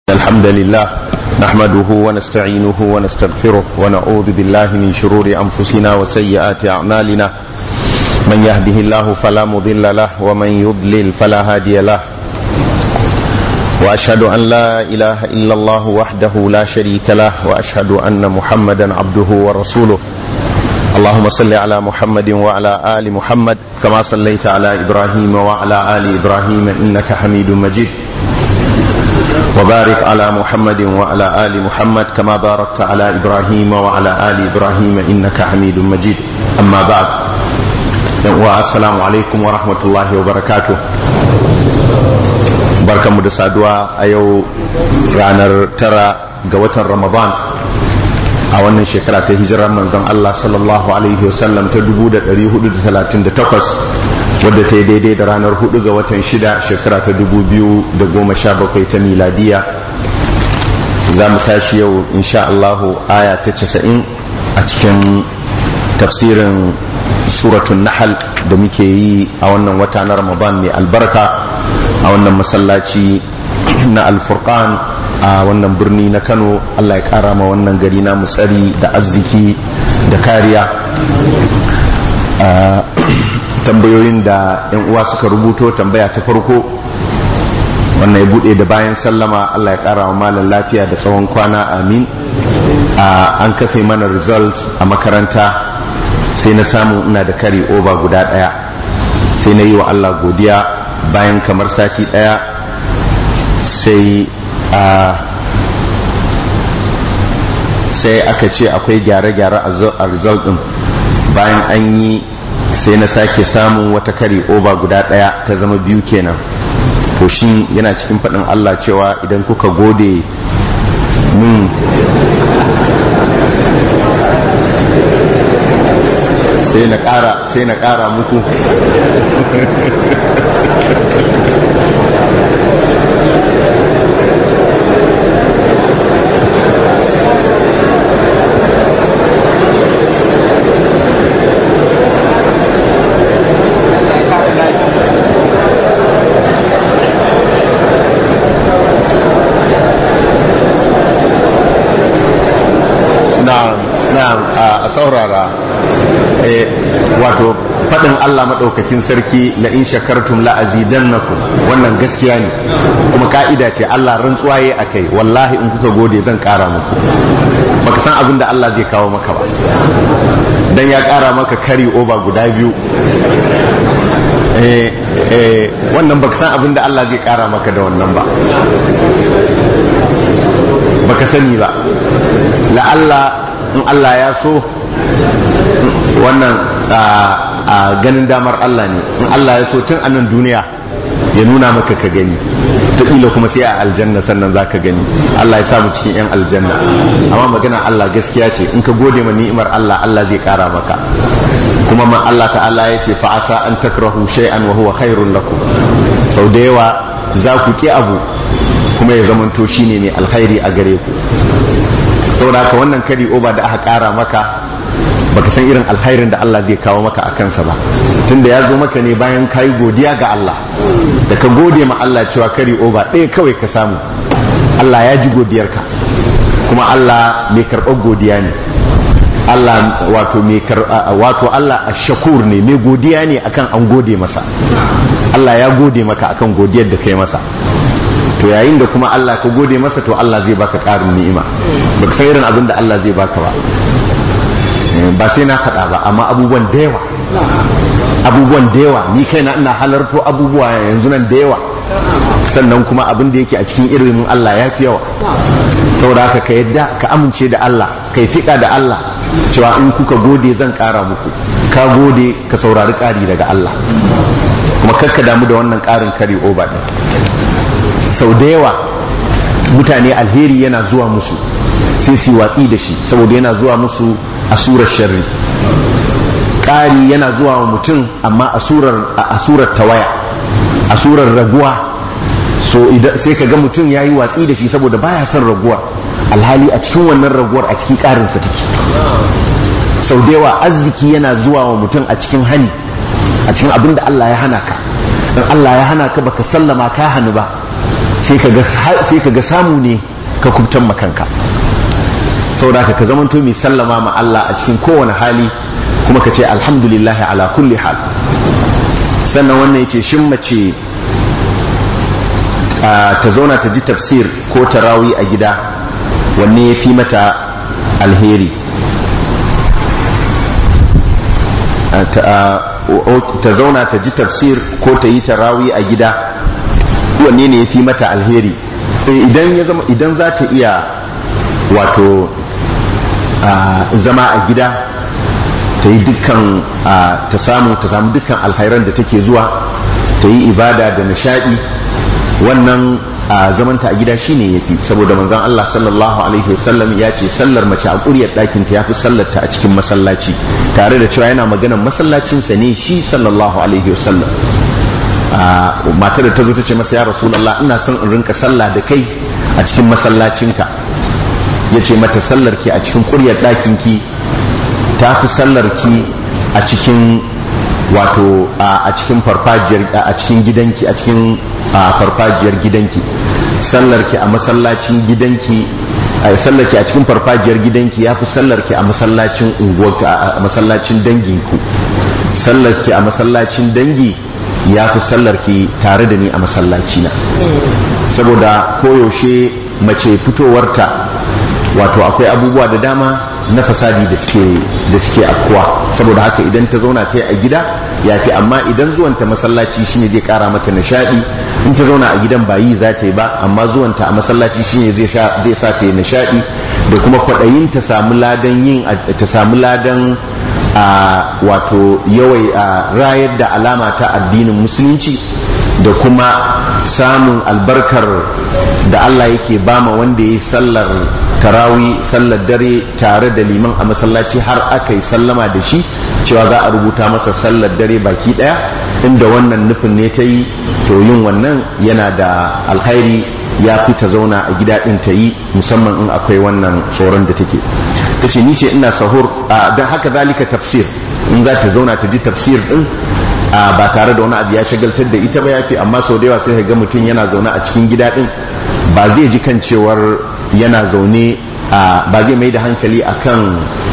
الحمد لله نحمده ونستعينه ونستغفره ونعوذ بالله من شرور أنفسنا وسيئات أعمالنا من يهده الله فلا مضل له ومن يضلل فلا هادي له وأشهد أن لا إله إلا الله وحده لا شريك له وأشهد أن محمدا عبده ورسوله اللهم صل على محمد وعلى آل محمد كما صليت على إبراهيم وعلى آل إبراهيم إنك حميد مجيد وبارك على محمد وعلى آل محمد كما باركت على إبراهيم وعلى آل إبراهيم إنك حميد مجيد أما بعد والسلام عليكم ورحمة الله وبركاته barkan mu da saduwa a yau ranar tara ga watan ramadan a wannan shekara ta hijirar manzon Allah sallallahu alaihi wasallam ta 1438 wadda ta yi daidai da ranar 4 ga watan shida shekara ta 2017 ta miladiya za mu tashi yau insha Allahu aya ta 90 a cikin tafsirin suratun nahal da muke yi a wannan wata na ramadan mai albarka a wannan masallaci na alfurqan a wannan birni na kano allah ya kara ma wannan gari na tsari da arziki da kariya tambayoyin da yan uwa suka rubuto tambaya ta farko wannan ya bude da bayan sallama allah ya kara wa malam lafiya da tsawon kwana amin an kafe mana result a makaranta sai na samu ina da kari over guda daya sai na yi wa allah godiya bayan kamar sati daya sai a sai aka ce akwai gyare-gyare a result din bayan an yi sai na sake samun wata kari over guda daya ta zama biyu kenan to shi yana cikin faɗin allah cewa idan kuka gode min sai na ƙara sai na ƙara muku a saurara wato faɗin Allah maɗaukakin sarki la in shakartum la azidannakum wannan gaskiya ne kuma ka'ida ce Allah rantsuwa yayi akai wallahi in kuka gode zan ƙara muku baka san abin da Allah zai kawo maka ba dan ya ƙara maka kari over guda biyu eh eh wannan baka san abin da Allah zai ƙara maka da wannan ba baka sani ba la'alla in Allah ya so wannan a ganin damar Allah ne in Allah ya so tun anan duniya ya nuna maka ka gani taƙila kuma sai a aljanna sannan za ka gani Allah ya samu cikin 'yan aljanna amma magana Allah gaskiya ce in ka gode ma ni'imar Allah Allah zai ƙara maka kuma ma Allah ta'ala ya ce fa'asa an takrahu shay'an wa huwa khairun lakum sau da yawa za ku ki abu kuma ya zamanto shine mai alkhairi a gare ku saboda haka wannan kari oba da aka kara maka baka san irin alkhairin da Allah zai kawo maka a kansa ba tunda ya zo maka ne bayan kayi godiya ga Allah da ka gode ma Allah cewa kari oba ɗaya kawai ka samu Allah ya ji godiyarka kuma Allah mai karɓar godiya ne Allah wato mai wato Allah shakur ne mai godiya ne akan an gode masa Allah ya gode maka akan godiyar da kai masa to yayin da kuma Allah ka gode masa to Allah zai baka ƙarin ni'ima baka san irin abin da Allah zai baka ba ba sai na faɗa ba amma abubuwan da yawa abubuwan da yawa ni kaina ina halarto abubuwa yanzu nan da yawa sannan kuma abin da yake a cikin ilimin Allah ya fi yawa saboda haka ka yadda ka amince da Allah kai fiƙa da Allah cewa in kuka gode zan ƙara muku ka gode ka saurari ƙari daga Allah kuma kakka damu da wannan ƙarin kari over ɗin sau da yawa mutane alheri yana zuwa musu sai su watsi da shi saboda yana zuwa musu a surar sharri ƙari yana zuwa wa mutum amma a surar tawaya a surar raguwa so sai ka ga mutum ya yi watsi da shi saboda baya son raguwar alhali a cikin wannan raguwar a cikin ƙarinsa take sau da yawa arziki yana zuwa wa mutum a cikin hani a cikin abin da Allah ya hana ka in Allah ya hana ka baka sallama ka hannu ba sai ka ga samu ne ka kubtan makanka saboda ka zamanto mai sallama ma Allah a cikin kowane hali kuma ka ce alhamdulillahi ala kulli hal sannan wannan yace shin mace ta zauna ta ji tafsir ko tarawi a gida wanne ya fi mata alheri ta zauna ta ji tafsir ko ta yi tarawi a gida wanne ne ya fi mata alheri idan ya zama idan za ta iya wato zama a gida ta yi dukkan ta samu ta samu dukkan alhairan da take zuwa ta yi ibada da nishadi wannan a zamanta a gida shine yafi saboda manzon Allah sallallahu alaihi wasallam ya ce sallar mace a ƙuryar ɗakin ta yafi sallar ta a cikin masallaci tare da cewa yana maganar masallacin sa ne shi sallallahu alaihi wasallam matar da ta zo ta ce masa ya rasulullah ina son in rinka sallah da kai a cikin masallacinka ya ce mata sallar ki a cikin ƙuryar ɗakin ki ta fi sallar ki a cikin wato a cikin farfajiyar a cikin gidanki a cikin farfajiyar gidanki sallarki a masallacin gidanki a sallarki a cikin farfajiyar gidanki ya fi sallarki a masallacin unguwarki a masallacin danginku sallarki a masallacin dangi ya fi sallarki tare da ni a masallacina saboda koyaushe mace fitowarta wato akwai abubuwa da dama na fasadi da suke da suke afkuwa saboda haka idan ta zauna ta yi a gida ya fi amma idan zuwanta masallaci shine zai kara mata nishadi in ta zauna a gidan ba yi za ta yi ba amma zuwanta a masallaci shine zai sa ta yi nishadi da kuma kwaɗayin ta samu ladan yin ta samu ladan a wato yawai a rayar da alama ta addinin musulunci da kuma samun albarkar da Allah yake bama wanda ya yi sallar tarawi sallar dare tare da liman a masallaci har aka yi sallama da shi cewa za a rubuta masa sallar dare baki daya inda wannan nufin ne ta yi to yin wannan yana da alkhairi ya fi ta zauna a gida din ta yi musamman in akwai wannan tsoron da take ta ce ni ce ina sahur don haka zalika tafsir in za ta zauna ta ji tafsir din ba tare da wani abu ya shagaltar da ita ba yafi amma sau da yawa sai ga mutum yana zaune a cikin gida din ba zai ji kan cewar yana zaune ba zai mai da hankali akan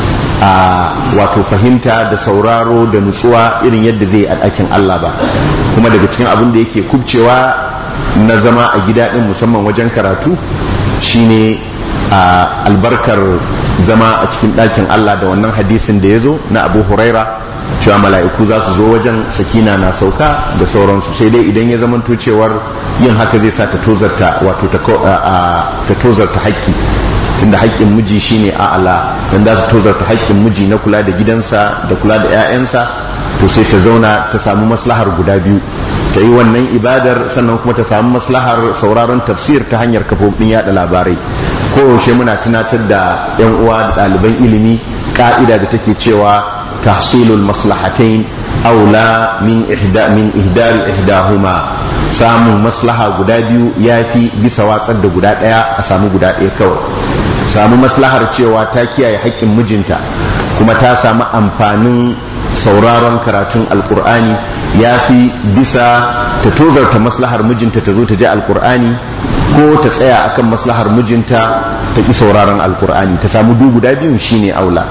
wato fahimta da sauraro da nutsuwa irin yadda zai a ɗakin Allah ba kuma daga cikin abin da yake kubcewa na zama a gida din musamman wajen karatu shine albarkar zama a cikin ɗakin Allah da wannan hadisin da ya zo na abu huraira cewa mala'iku za su zo wajen sakina na sauka da sauransu sai dai idan ya zamanto cewar yin haka zai sa ta tozarta wato ta tozarta haƙƙi tunda haƙƙin miji shine a'ala dan za su tozarta haƙƙin miji na kula da gidansa da kula da 'ya'yansa to sai ta zauna ta samu maslahar guda biyu ta yi wannan ibadar sannan kuma ta samu maslahar sauraron tafsir ta hanyar kafofin yada labarai koyaushe muna tunatar da 'yan uwa da ɗaliban ilimi ka'ida da take cewa tahsilul maslahatain aula min ihda min ihdari ihdahuma samun maslaha guda biyu yafi bisa watsar da guda ɗaya a samu guda ɗaya kawai samu maslahar cewa ta kiyaye haƙƙin mijinta kuma ta samu amfanin sauraron karatun alkur'ani ya fi bisa ta tozarta maslahar mijinta ta zo ta ji alkur'ani ko ta tsaya akan maslahar mijinta ta ƙi sauraron alkur'ani ta samu du guda biyun shine aula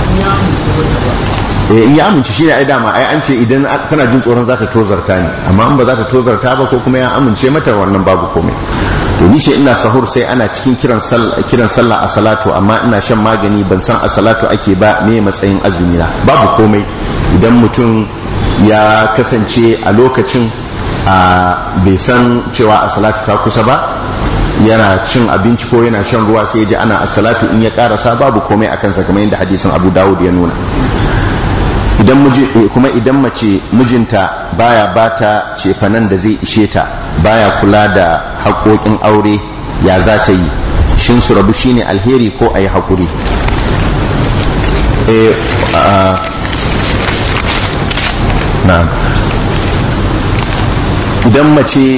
in ya amince shine ai dama ai an ce idan tana jin tsoron za ta tozarta ne amma in ba za ta tozarta ba ko kuma ya amince mata wannan babu komai to ni ce ina sahur sai ana cikin kiran sallah kiran sallah a salatu amma ina shan magani ban san a salatu ake ba me matsayin azumi na babu komai idan mutum ya kasance a lokacin a bai san cewa a salatu ta kusa ba yana cin abinci ko yana shan ruwa sai ya ji ana a salatu in ya karasa babu komai a kansa kamar yadda hadisin abu dawud ya nuna idan kuma idan mace mijinta baya bata cefanen da zai ishe ta baya kula da haƙoƙin aure ya za ta yi shin su rabu shine alheri ko a yi haƙuri idan mace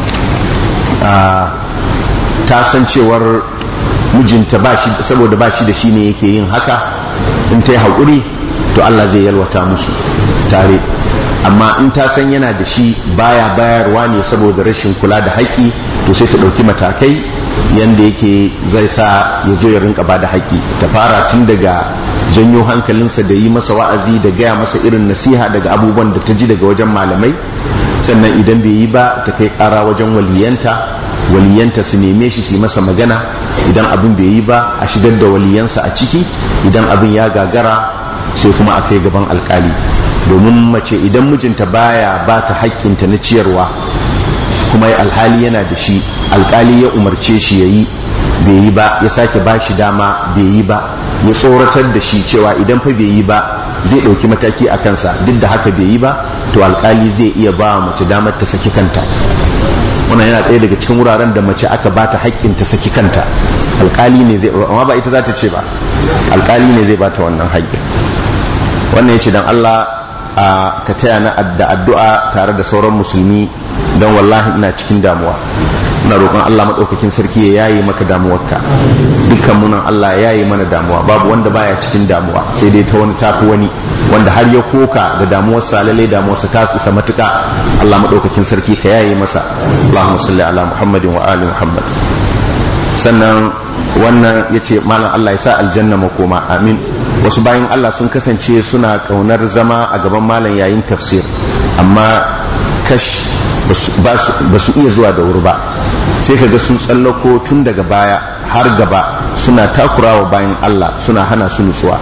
ta san cewar mijinta saboda ba shi da shi ne yake yin haka in ta yi haƙuri to Allah zai yalwata musu tare amma in ta san yana da shi baya bayarwa ne saboda rashin kula da haƙƙi to sai ta ɗauki matakai yanda yake zai sa ya zo ya rinka ba da haƙƙi ta fara tun daga janyo hankalinsa da yi masa wa'azi da gaya masa irin nasiha daga abubuwan da ta ji daga wajen malamai sannan idan bai yi ba ta kai ƙara wajen waliyanta waliyanta su neme shi su yi masa magana idan abin bai yi ba a shigar da waliyansa a ciki idan abin ya gagara sai kuma a kai gaban alkali domin mace idan mijinta baya ba ta haƙƙinta na ciyarwa kuma alhali yana da shi alkali ya umarce shi ya yi bai yi ba ya sake ba shi dama bai yi ba ya tsoratar da shi cewa idan fa bai yi ba zai ɗauki mataki a kansa duk da haka bai yi ba to alkali zai iya ba mace damar ta saki kanta wannan yana ɗaya daga cikin wuraren da mace aka ba ta haƙƙin ta saki kanta alkali ne zai amma ba ita za ta ce ba alkali ne zai ba ta wannan haƙƙin wannan ya ce don Allah ka taya na da addu'a tare da sauran musulmi don wallahi ina cikin damuwa ina roƙon Allah maɗaukakin sarki ya yaye maka damuwarka dukkan munan Allah ya yaye mana damuwa babu wanda baya cikin damuwa sai dai ta wani tafi wani wanda har ya koka da damuwarsa lalle damuwarsa ta isa matuƙa Allah maɗaukakin sarki ka yaye masa Allahumma salli ala Muhammadin wa ali Muhammad sannan wannan ya ce malam Allah ya sa aljanna makoma amin wasu bayan Allah sun kasance suna kaunar zama a gaban malam yayin tafsir amma kash ba su iya zuwa da wuri ba sai kaga sun tsallako tun daga baya har gaba suna takurawa bayan Allah suna hana su nutsuwa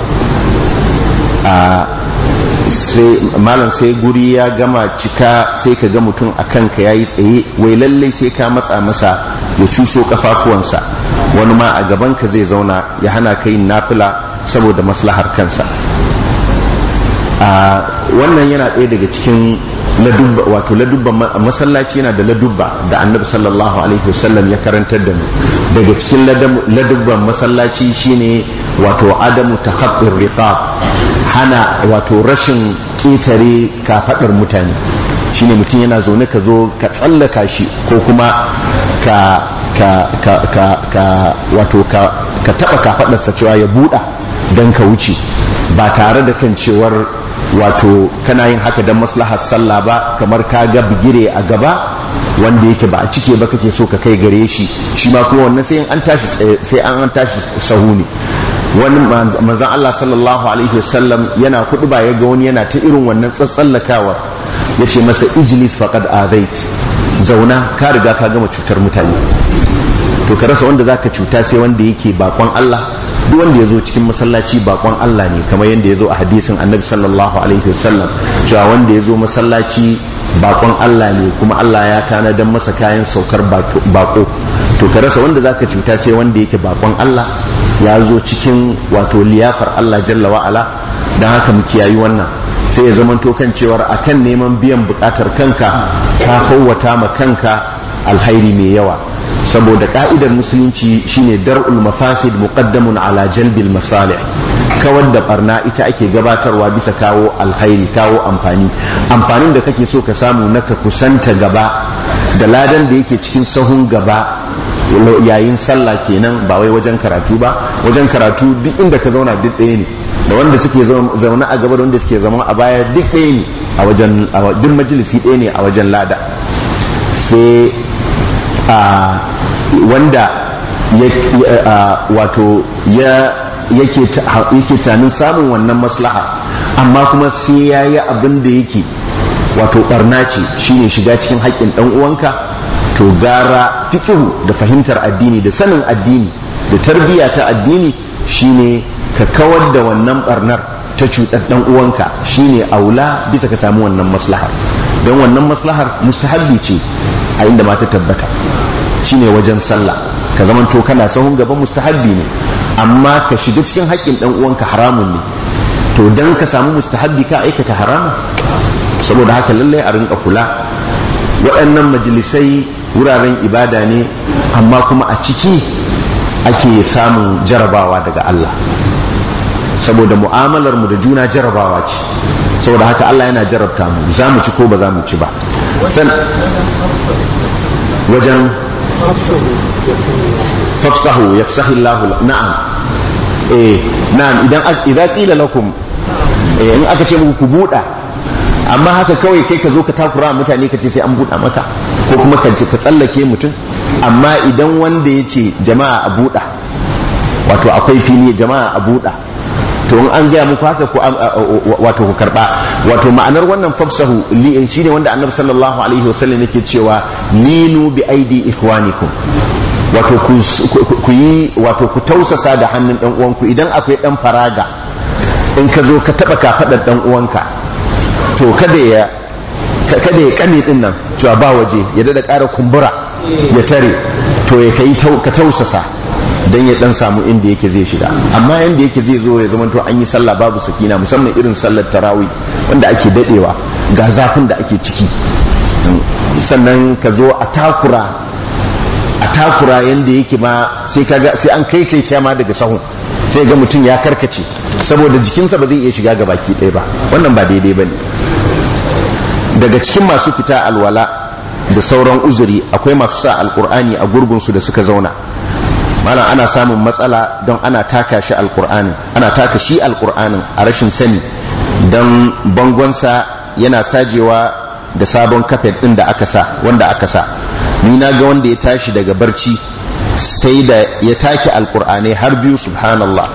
sai malam sai guri ya gama cika sai ka ga mutum a kanka ya yi tsaye wai lallai sai ka matsa masa ya cuso kafafuwansa wani ma a gabanka zai zauna ya hana ka yin nafila saboda maslahar kansa a wannan yana ɗaya daga cikin ladubba wato ladubba masallaci yana da ladubba da annabi sallallahu alaihi wasallam ya karantar da mu daga cikin ladubban masallaci shine wato adamu takhaffur riqab hana wato rashin ƙetare kafaɗar mutane shine mutum yana zaune ka zo ka tsallaka shi ko kuma ka ka ka ka ka wato ka ka taba kafaɗarsa cewa ya buɗa don ka wuce ba tare da kan cewar wato kana yin haka don maslahar sallah ba kamar ka ga bigire a gaba wanda yake ba a cike ba kake so ka kai gare shi shi ma kuma wannan sai an tashi sai an tashi sahu ne wani manzon Allah sallallahu alaihi wasallam yana kudu ba ya ga wani yana ta irin wannan tsatsallakawar ya ce masa ijlis faqad azait zauna ka riga ka gama cutar mutane to ka rasa wanda zaka cuta sai wanda yake bakon Allah duk wanda ya zo cikin masallaci bakon Allah ne kamar yadda ya zo a hadisin annabi sallallahu alaihi wasallam cewa wanda ya zo masallaci bakon Allah ne kuma Allah ya tanadar masa kayan saukar bako to ka rasa wanda zaka cuta sai wanda yake bakon Allah ya zo cikin wato liyafar Allah jalla wa'ala don haka mu kiyayi wannan sai ya zama kan cewar akan neman biyan bukatar kanka ka fawwata ma kanka alhairi mai yawa saboda ka'idar musulunci shine dar'ul mafasid muqaddamun ala jalbil masalih kawar da barna ita ake gabatarwa bisa kawo alhairi kawo amfani amfanin da kake so ka samu na ka kusanta gaba da ladan da yake cikin sahun gaba yayin sallah kenan ba wai wajen karatu ba wajen karatu duk inda ka zauna duk ɗaya ne da wanda suke zaune a gaba da wanda suke zama a baya duk ɗaya ne a wajen duk majalisi ɗaya ne a wajen lada sai a wanda wato ya yake tanin samun wannan maslaha amma kuma sai ya yi abin da yake wato barna ce shine shiga cikin haƙƙin ɗan uwanka to gara fikihu da fahimtar addini da sanin addini da tarbiyya ta addini shine ka kawar da wannan barnar ta cutar ɗan uwanka shine aula bisa ka samu wannan maslahar don wannan maslahar mustahabbi ce a inda ma ta tabbata shine wajen sallah ka zaman to kana sahun gaban mustahabbi ne amma ka shiga cikin haƙƙin ɗan uwanka haramun ne to dan ka samu mustahabbi ka aikata haramun saboda haka lallai a rinka kula waɗannan majalisai wuraren ibada ne amma kuma a ciki ake samun jarabawa daga Allah saboda mu'amalar mu da juna jarabawa ce saboda haka Allah yana jarabta mu za mu ci ko ba za mu ci ba san wajen fafsahu yafsahi Allah na'am eh na'am idan idan qila lakum eh in aka ce muku ku buɗa amma haka kawai kai ka zo ka takura mutane ka ce sai an buɗa maka ko kuma ka ka tsallake mutum amma idan wanda ya ce jama'a a buɗa wato akwai fili jama'a a buɗa to in an gaya muku haka ku wato ku karba wato ma'anar wannan fafsahu shine wanda annabi sallallahu alaihi wasallam yake cewa linu bi aidi ikhwanikum wato ku yi wato ku tausasa da hannun dan uwanku idan akwai dan faraga in ka zo ka taba kafadar dan uwanka to kada ya kada ya kame din nan cewa ba waje ya dada ƙara kumbura ya tare to ya kai ka tausasa dan ya dan samu inda yake zai shiga amma yanda yake zai zo ya zama to an yi sallah babu sakina musamman irin sallar tarawih wanda ake dadewa ga zafin da ake ciki sannan ka zo a takura a takura yanda yake ma sai kaga sai an kai kai ma daga sahun sai ga mutum ya karkace saboda jikinsa ba zai iya shiga ga baki ɗaya ba wannan ba daidai ba ne daga cikin masu fita alwala da sauran uzuri akwai masu sa alkur'ani a gurgunsu da suka zauna malam ana samun matsala don ana taka shi alkur'anin ana taka shi alkur'anin a rashin sani don bangonsa yana sajewa da sabon kafet ɗin da aka sa wanda aka sa ni na ga wanda ya tashi daga barci sai da ya take alkur'anai har biyu subhanallah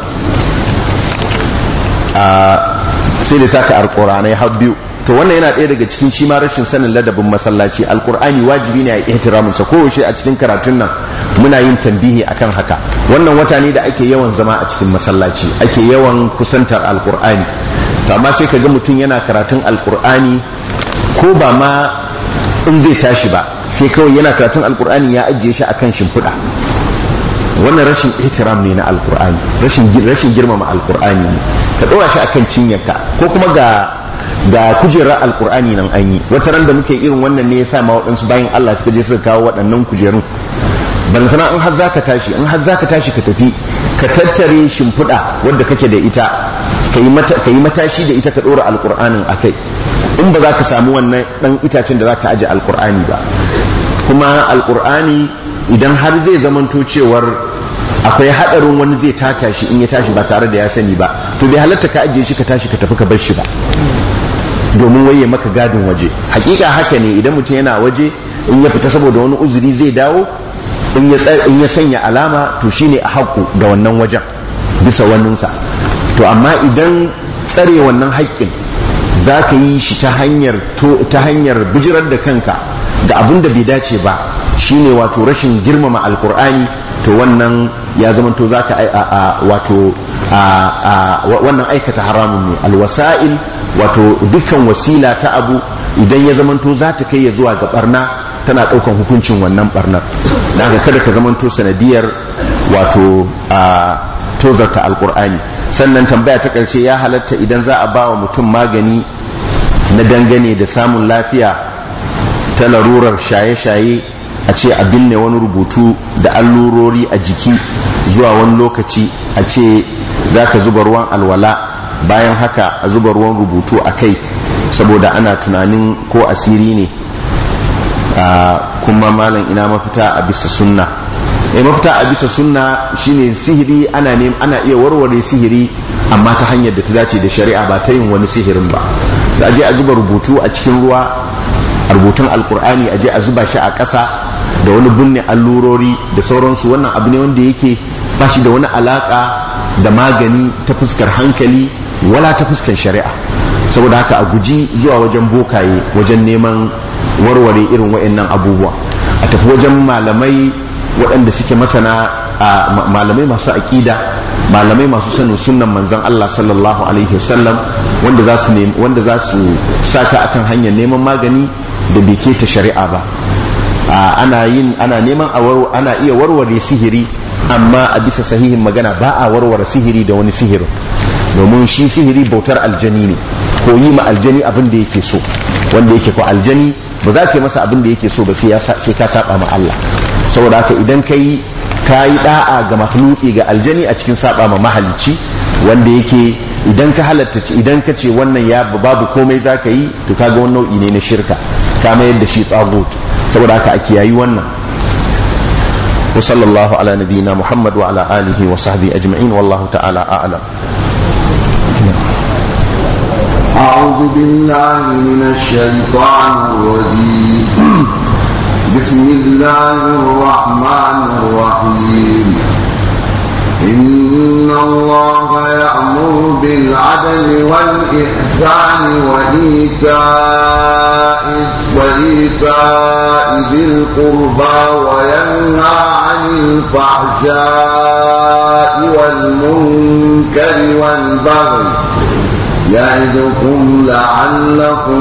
sai da taka alkur'anai har biyu to wannan yana ɗaya daga cikin shi ma rashin sanin ladabin masallaci alkur'ani wajibi ne a ihtiramin sa koyaushe a cikin karatun nan muna yin tambihi akan haka wannan wata ne da ake yawan zama a cikin masallaci ake yawan kusantar alkur'ani to amma sai kaga mutum yana karatun alkur'ani ko ba ma in zai tashi ba sai kawai yana karatun alkur'ani ya ajiye shi akan shimfiɗa wannan rashin ihtiram ne na alkur'ani rashin rashin girmama alkur'ani ne ka ɗora shi akan cinyarka ko kuma ga ga kujerar alkur'ani nan an yi wata ran da muke irin wannan ne yasa ma waɗansu bayan Allah suka je suka kawo waɗannan kujerun ban sana in har zaka tashi in har zaka tashi ka tafi ka tattare shimfiɗa wadda kake da ita ka yi matashi da ita ka ɗora alkur'anin a kai in ba za ka samu wannan ɗan itacen da za ka aje alkur'ani ba kuma alkur'ani idan har zai zamanto cewar akwai haɗarin wani zai taka shi in ya tashi ba tare da ya sani ba to bai halatta ka ajiye shi ka tashi ka tafi ka bar shi ba domin waye maka gadin waje hakika haka ne idan mutum yana waje in ya fita saboda wani uzuri zai dawo in ya sanya alama to shine a haƙu da wannan wajen bisa waninsa to amma idan tsare wannan haƙƙin za ka yi shi ta hanyar ta hanyar bijirar da kanka ga abin da bai dace ba shine wato rashin girmama alkur'ani to wannan ya zama to za ka wato wannan aikata haramun ne alwasa'il wato dukkan wasila ta abu idan ya zama to za ta kai ya zuwa ga barna tana ɗaukan hukuncin wannan barnar da haka kada ka zama to sanadiyar wato tozarta alkur'ani sannan tambaya ta ƙarshe ya halatta idan za a ba wa mutum magani na dangane da samun lafiya ta larurar shaye-shaye a ce a binne wani rubutu da allurori a jiki zuwa wani lokaci a ce za ka zuba ruwan alwala bayan haka a zuba ruwan rubutu a kai saboda ana tunanin ko asiri ne kuma malam ina mafita a bisa sunna e mafita a bisa sunna shine sihiri ana ne ana iya warware sihiri amma ta hanyar da ta dace da shari'a ba ta yin wani sihirin ba da aje a zuba rubutu a cikin ruwa a rubutun alkur'ani aje a zuba shi a ƙasa da wani bunne allurori da sauransu wannan abu ne wanda yake ba shi da wani alaka da magani ta fuskar hankali wala ta fuskar shari'a saboda haka a guji zuwa wajen bokaye wajen neman warware irin wa'annan abubuwa a tafi wajen malamai waɗanda suke masana malamai masu aƙida malamai masu sanin sunnan manzon Allah sallallahu alaihi wasallam wanda za su wanda za su saka akan hanyar neman magani da bai ta shari'a ba ana yin ana neman ana iya warware sihiri amma a bisa sahihin magana ba a warware sihiri da wani sihirin domin shi sihiri bautar aljani ne ko yi ma aljani abin da yake so wanda yake ko aljani ba za ka yi masa abin da yake so ba sai ka saba ma Allah saboda haka idan ka yi ka yi da'a ga makhluki ga aljani a cikin saba ma mahalicci wanda yake idan ka halatta idan ka ce wannan ya babu komai za ka yi to kaga wani nau'i ne na shirka ka mayar da shi tsagut saboda haka a kiyayi wannan wa sallallahu ala nabiyina muhammad wa ala alihi wa sahbihi ajma'in wallahu ta'ala a'lam أعوذ بالله من الشيطان الرجيم بسم الله الرحمن الرحيم إن الله يأمر بالعدل والإحسان وإيتاء وإيتاء ذي القربى وينهى عن الفحشاء والمنكر والبغي يعظكم لعلكم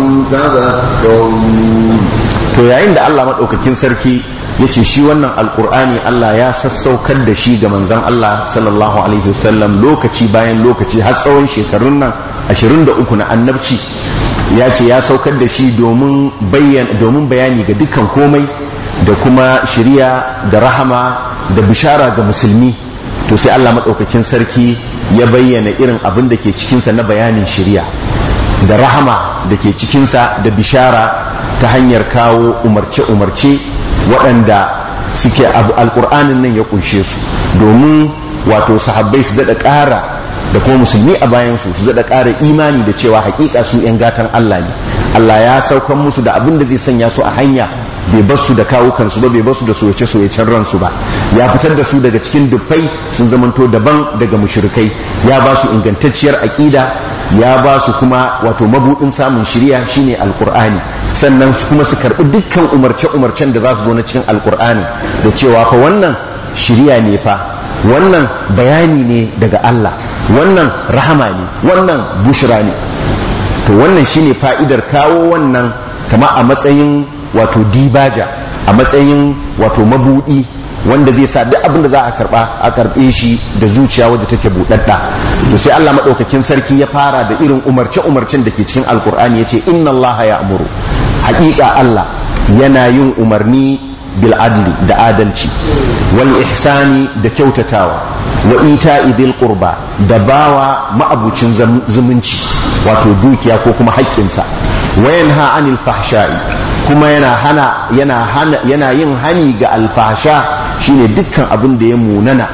تذكرون to yayin da Allah maɗaukakin sarki ya ce shi wannan alkur'ani Allah ya sassaukar da shi ga manzan Allah sallallahu alaihi wasallam lokaci bayan lokaci har tsawon shekarun nan 23 na annabci ya ce ya saukar da shi domin bayani ga dukkan komai da kuma shiriya da rahama da bishara ga musulmi to sai Allah maɗaukakin sarki ya bayyana irin abin da ke cikinsa na bayanin shiriya da rahama da ke cikinsa da bishara ta hanyar kawo umarce-umarce waɗanda suke alƙur'anin nan ya kunshe su domin wato sahabbai su daɗa ƙara da kuma musulmi a bayansu su daɗa ƙara imani da cewa haƙiƙa su 'yan gatan Allah ne Allah ya saukan musu da abin da zai sanya su a hanya bai bar su da kawukansu ba bai bar su da soyace-soyacen ransu ba ya fitar da su daga cikin dufai sun zamanto daban daga mushrikai ya ba su ingantacciyar aƙida ya ba su kuma wato mabudin samun shirya shine alkur'ani sannan kuma su karbi dukkan umarce-umarcen da za su zo na cikin alkur'ani da cewa fa wannan shirya ne fa wannan bayani ne daga Allah wannan rahama ne wannan bushra ne to wannan shine fa'idar kawo wannan kama a matsayin wato dibaja a matsayin wato mabudi wanda zai sa duk abin da za a karba a karbe shi da zuciya wadda take budadda to sai Allah madaukakin sarki ya fara da irin umarce umarcen da ke cikin alkur'ani yace inna Allah ya'muru haƙiƙa Allah yana yin umarni bil adli da adalci wal ihsani da kyautatawa wa ita'i dhil qurba da bawa ma'abucin zumunci wato dukiya ko kuma haƙƙinsa wa yanha anil fahsha'i kuma yana hana yana hana yana yin hani ga alfasha shine dukkan abin da ya munana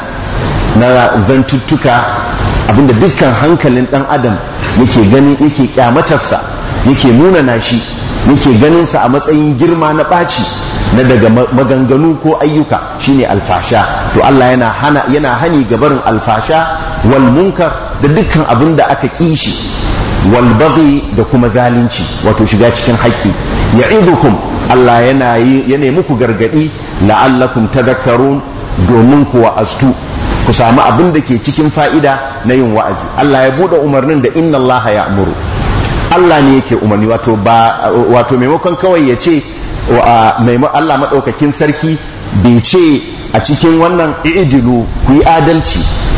na zantuttuka abin da dukkan hankalin dan adam yake gani yake kyamatarsa yake munana shi yake ganin sa a matsayin girma na ɓaci na daga maganganu ko ayyuka shine alfasha to Allah yana hana yana hani ga barin alfasha wal munkar da dukkan abin da aka kishi wal baghi da kuma zalunci wato shiga cikin haƙƙi ya'idukum Allah yana yana muku gargadi la'allakum tadhakkarun domin ku wa'aztu ku samu abin da ke cikin fa'ida na yin wa'azi Allah ya bude umarnin da inna Allah ya'muru Allah ne yake umarni wato ba wato maimakon kawai ya ce Allah maɗaukakin sarki bai ce a cikin wannan idilu ku yi adalci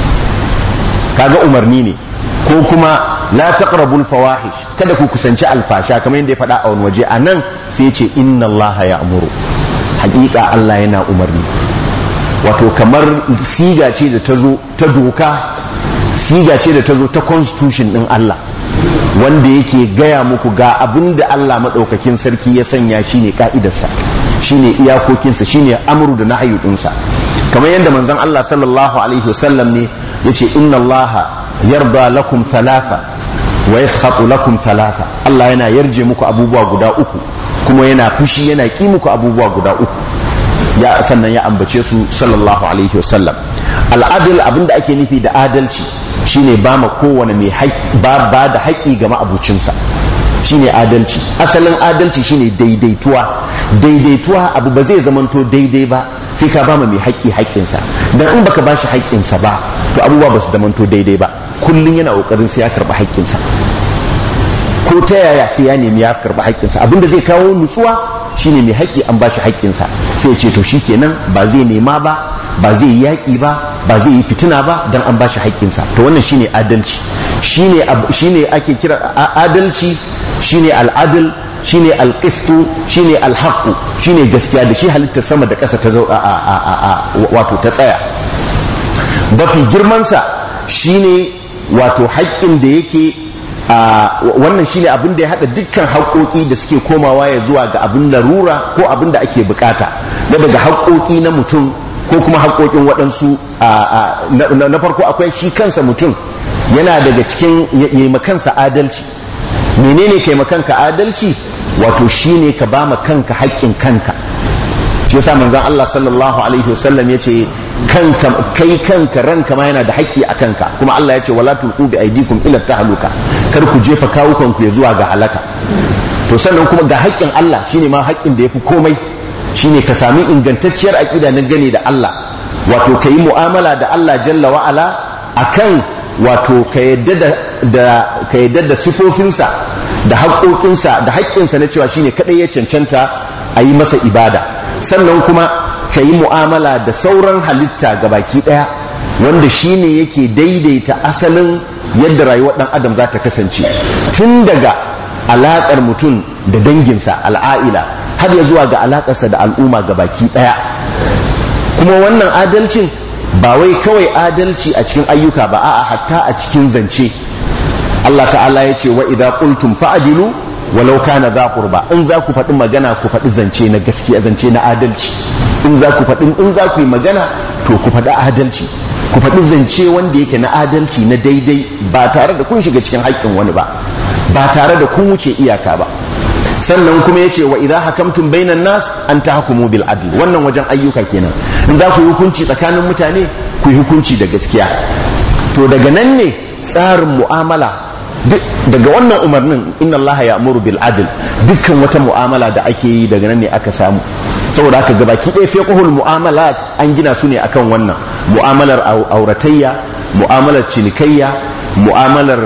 kaga umarni ne ko kuma la taqrabul fawahish kada ku kusanci alfasha kamar yadda ya faɗa a wani waje a nan sai ce inna Allah ya amuru haƙiƙa Allah yana umarni wato kamar siga ce da ta zo ta doka siga ce da ta zo ta constitution ɗin Allah wanda yake gaya muku ga abin da Allah maɗaukakin sarki ya sanya shine ka'idarsa shine iyakokinsa shine amru da nahyu ɗinsa kamar yadda manzon Allah sallallahu alaihi wasallam ne yace inna Allah yarda lakum thalatha wa yaskhatu lakum thalatha Allah yana yarje muku abubuwa guda uku kuma yana fushi yana ki muku abubuwa guda uku ya sannan ya ambace su sallallahu alaihi wasallam al'adil abinda ake nufi da adalci shine ba ma kowane mai ba ba da haƙƙi ga ma'abucinsa shine adalci asalin adalci shine daidaituwa daidaituwa abu ba zai zamanto daidai ba sai ka ba ma mai haƙƙi haƙƙinsa dan in baka bashi haƙƙinsa ba to abubuwa ba su zamanto daidai ba kullum yana ƙoƙarin sai ya karɓi haƙƙinsa ko ta yaya sai ya nemi ya karɓi haƙƙinsa abinda zai kawo nutsuwa shine mai haƙƙi an bashi haƙƙinsa sai ya ce to shikenan ba zai nema ba ba zai yi yaƙi ba ba zai yi fitina ba dan an bashi haƙƙinsa to wannan shine adalci shine shine ake kira adalci shine al'adl shine alqistu shine alhaqqu shine gaskiya da shi halitta sama da ƙasa ta zo wato ta tsaya mafi girmansa shine wato haƙƙin da yake wannan shine abin da ya haɗa dukkan haƙoƙi da suke komawa ya zuwa ga abin larura ko abin da ake bukata na daga haƙoƙi na mutum ko kuma haƙoƙin waɗansu na farko akwai shi kansa mutum yana daga cikin ya kansa adalci menene kai kanka adalci wato shine ka ba ma kanka haƙƙin kanka shi yasa manzon Allah sallallahu alaihi wasallam yace kanka kai kanka ranka ma yana da haƙƙi a kanka kuma Allah yace wala tulqu bi aydikum ila tahluka kar ku jefa kawukan ku zuwa ga halaka to sannan kuma ga haƙƙin Allah shine ma haƙƙin da yafi komai shine ka sami ingantacciyar aƙida na gane da Allah wato ka yi mu'amala da Allah jalla wa'ala akan wato ka yadda da ka yadda da sifofinsa da haƙoƙinsa da haƙƙinsa na cewa shine kadai ya cancanta a yi masa ibada sannan kuma ka yi mu'amala da sauran halitta ga baki ɗaya wanda shine yake daidaita asalin yadda rayuwar ɗan adam za ta kasance tun daga alaƙar mutum da danginsa al'a'ila har ya zuwa ga alaƙarsa da al'umma ga baki ɗaya kuma wannan adalcin ba wai kawai adalci a cikin ayyuka ba a'a hatta a cikin zance Allah ta'ala ya ce wa idza qultum fa'dilu walau kana za qurba in za ku faɗi magana ku faɗi zance na gaskiya zance na adalci in za ku faɗi in za ku yi magana to ku faɗi adalci ku faɗi zance wanda yake na adalci na daidai ba tare da kun shiga cikin haƙƙin wani ba ba tare da kun wuce iyaka ba sannan kuma yace wa idza hakamtum bainan nas an tahkumu bil adl wannan wajen ayyuka kenan in za ku yi hukunci tsakanin mutane ku yi hukunci da gaskiya to daga nan ne tsarin mu'amala daga wannan umarnin inna allaha ya'muru bil adl dukkan wata mu'amala da ake yi daga nan ne aka samu saboda haka gabaki ɗaya fiqhul mu'amalat an gina su ne akan wannan mu'amalar auratayya mu'amalar cinikayya mu'amalar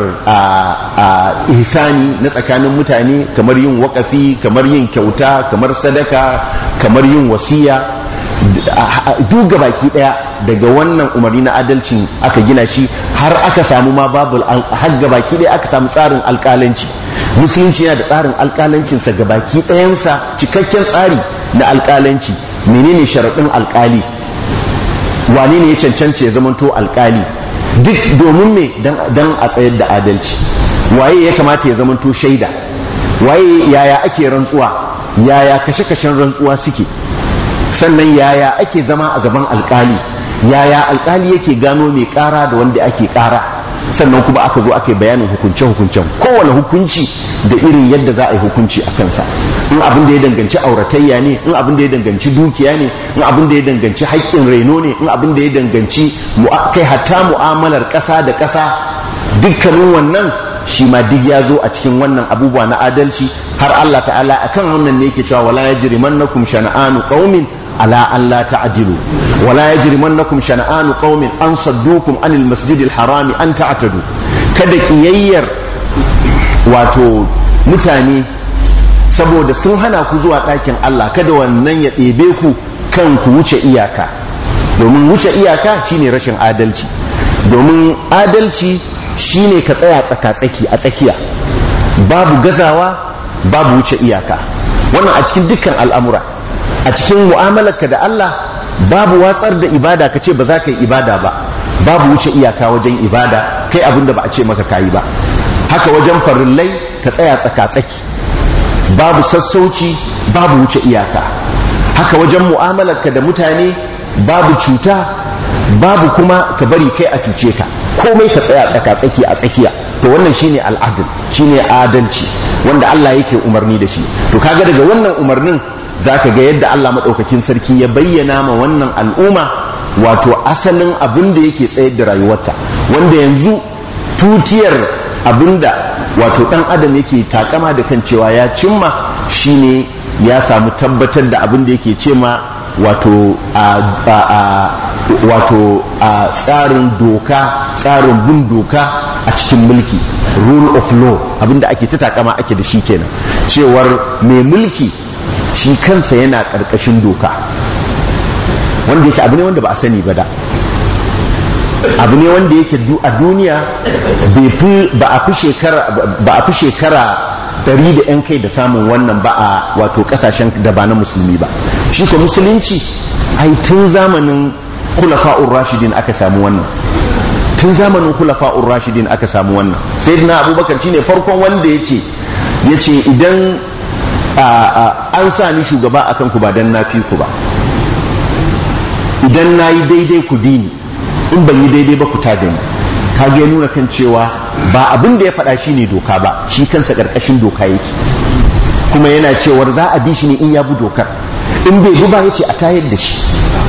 ihsani na tsakanin mutane kamar yin wakafi kamar yin kyauta kamar sadaka kamar yin wasiya duk baki daya daga wannan umarni na adalcin aka gina shi har aka samu ma babu har baki daya aka samu tsarin alkalanci musulunci yana da tsarin alkalancinsa baki ɗayansa cikakken tsari na alkalanci menene sharaɗin alkali wane ne ya cancanta ya zamanto alkali duk domin me dan a tsayar da adalci waye ya kamata ya zamanto shaida waye yaya ake rantsuwa yaya kashe-kashen rantsuwa suke sannan yaya ake zama a gaban alkali yaya alkali yake gano mai kara da wanda ake kara sannan kuma aka zo aka yi bayanin hukunce-hukuncen kowane hukunci da irin yadda za a yi hukunci a kansa in abin da ya danganci auratayya ne in abin da ya danganci dukiya ne in abin da ya danganci haƙƙin reno ne in abin da ya danganci kai hatta mu'amalar ƙasa da ƙasa dukkanin wannan shi ma duk ya zo a cikin wannan abubuwa na adalci har Allah ta'ala akan wannan ne yake cewa wala yajrimannakum shana'anu qaumin ala an la ta'dilu wala yajrimannakum shana'anu qaumin an saddukum anil masjidil harami an ta'tadu kada kiyayyar wato mutane saboda sun hana ku zuwa ɗakin Allah kada wannan ya ɗebe ku kan ku wuce iyaka domin wuce iyaka shine rashin adalci domin adalci shine ka tsaya tsaka-tsaki a tsakiya babu gazawa babu wuce iyaka wannan a cikin dukkan al'amura a cikin mu'amalarka da Allah babu watsar da ibada ka ce ba za ka yi ibada ba babu wuce iyaka wajen ibada kai abin da ba a ce maka kayi ba haka wajen farillai ka tsaya tsaka-tsaki babu sassauci babu wuce iyaka haka wajen mu'amalarka da mutane babu cuta babu kuma ka bari kai a cuce ka komai ka tsaya tsaka-tsaki a tsakiya to wannan shine al'adl shine adalci wanda Allah yake umarni da shi to kaga daga wannan umarnin zaka ga yadda Allah madaukakin sarki ya bayyana ma wannan al'umma wato asalin abin da yake tsayar da rayuwarta wanda yanzu tutiyar abinda wato dan adam yake takama da kan cewa ya cimma shine ya samu tabbatar da abin da yake ce ma wato a wato a tsarin doka tsarin bin doka a cikin mulki rule of law abinda ake ta takama ake da shi kenan cewar mai mulki shi kansa yana ƙarƙashin doka wanda yake abu ne wanda ba a sani ba da abu ne wanda yake a duniya ba a fi shekara ɗari da 'yan kai da samun wannan ba a wato ƙasashen da ba na musulmi ba shi ko musulunci ai tun zamanin kulafa'ur rashidin aka samu wannan tun zamanin kulafa'ur rashidin aka samu wannan sai na abubakar shine farkon wanda ya ce ya ce idan an sa ni shugaba akan ku ba dan na fi ku ba idan na yi daidai ku bi ni in ban yi daidai ba ku ta da ni kage nuna kan cewa ba abin da ya faɗa shi ne doka ba shi kansa ƙarƙashin doka yake kuma yana cewar za a bi shi ne in ya bi dokar in bai bi ba ya ce a tayar da shi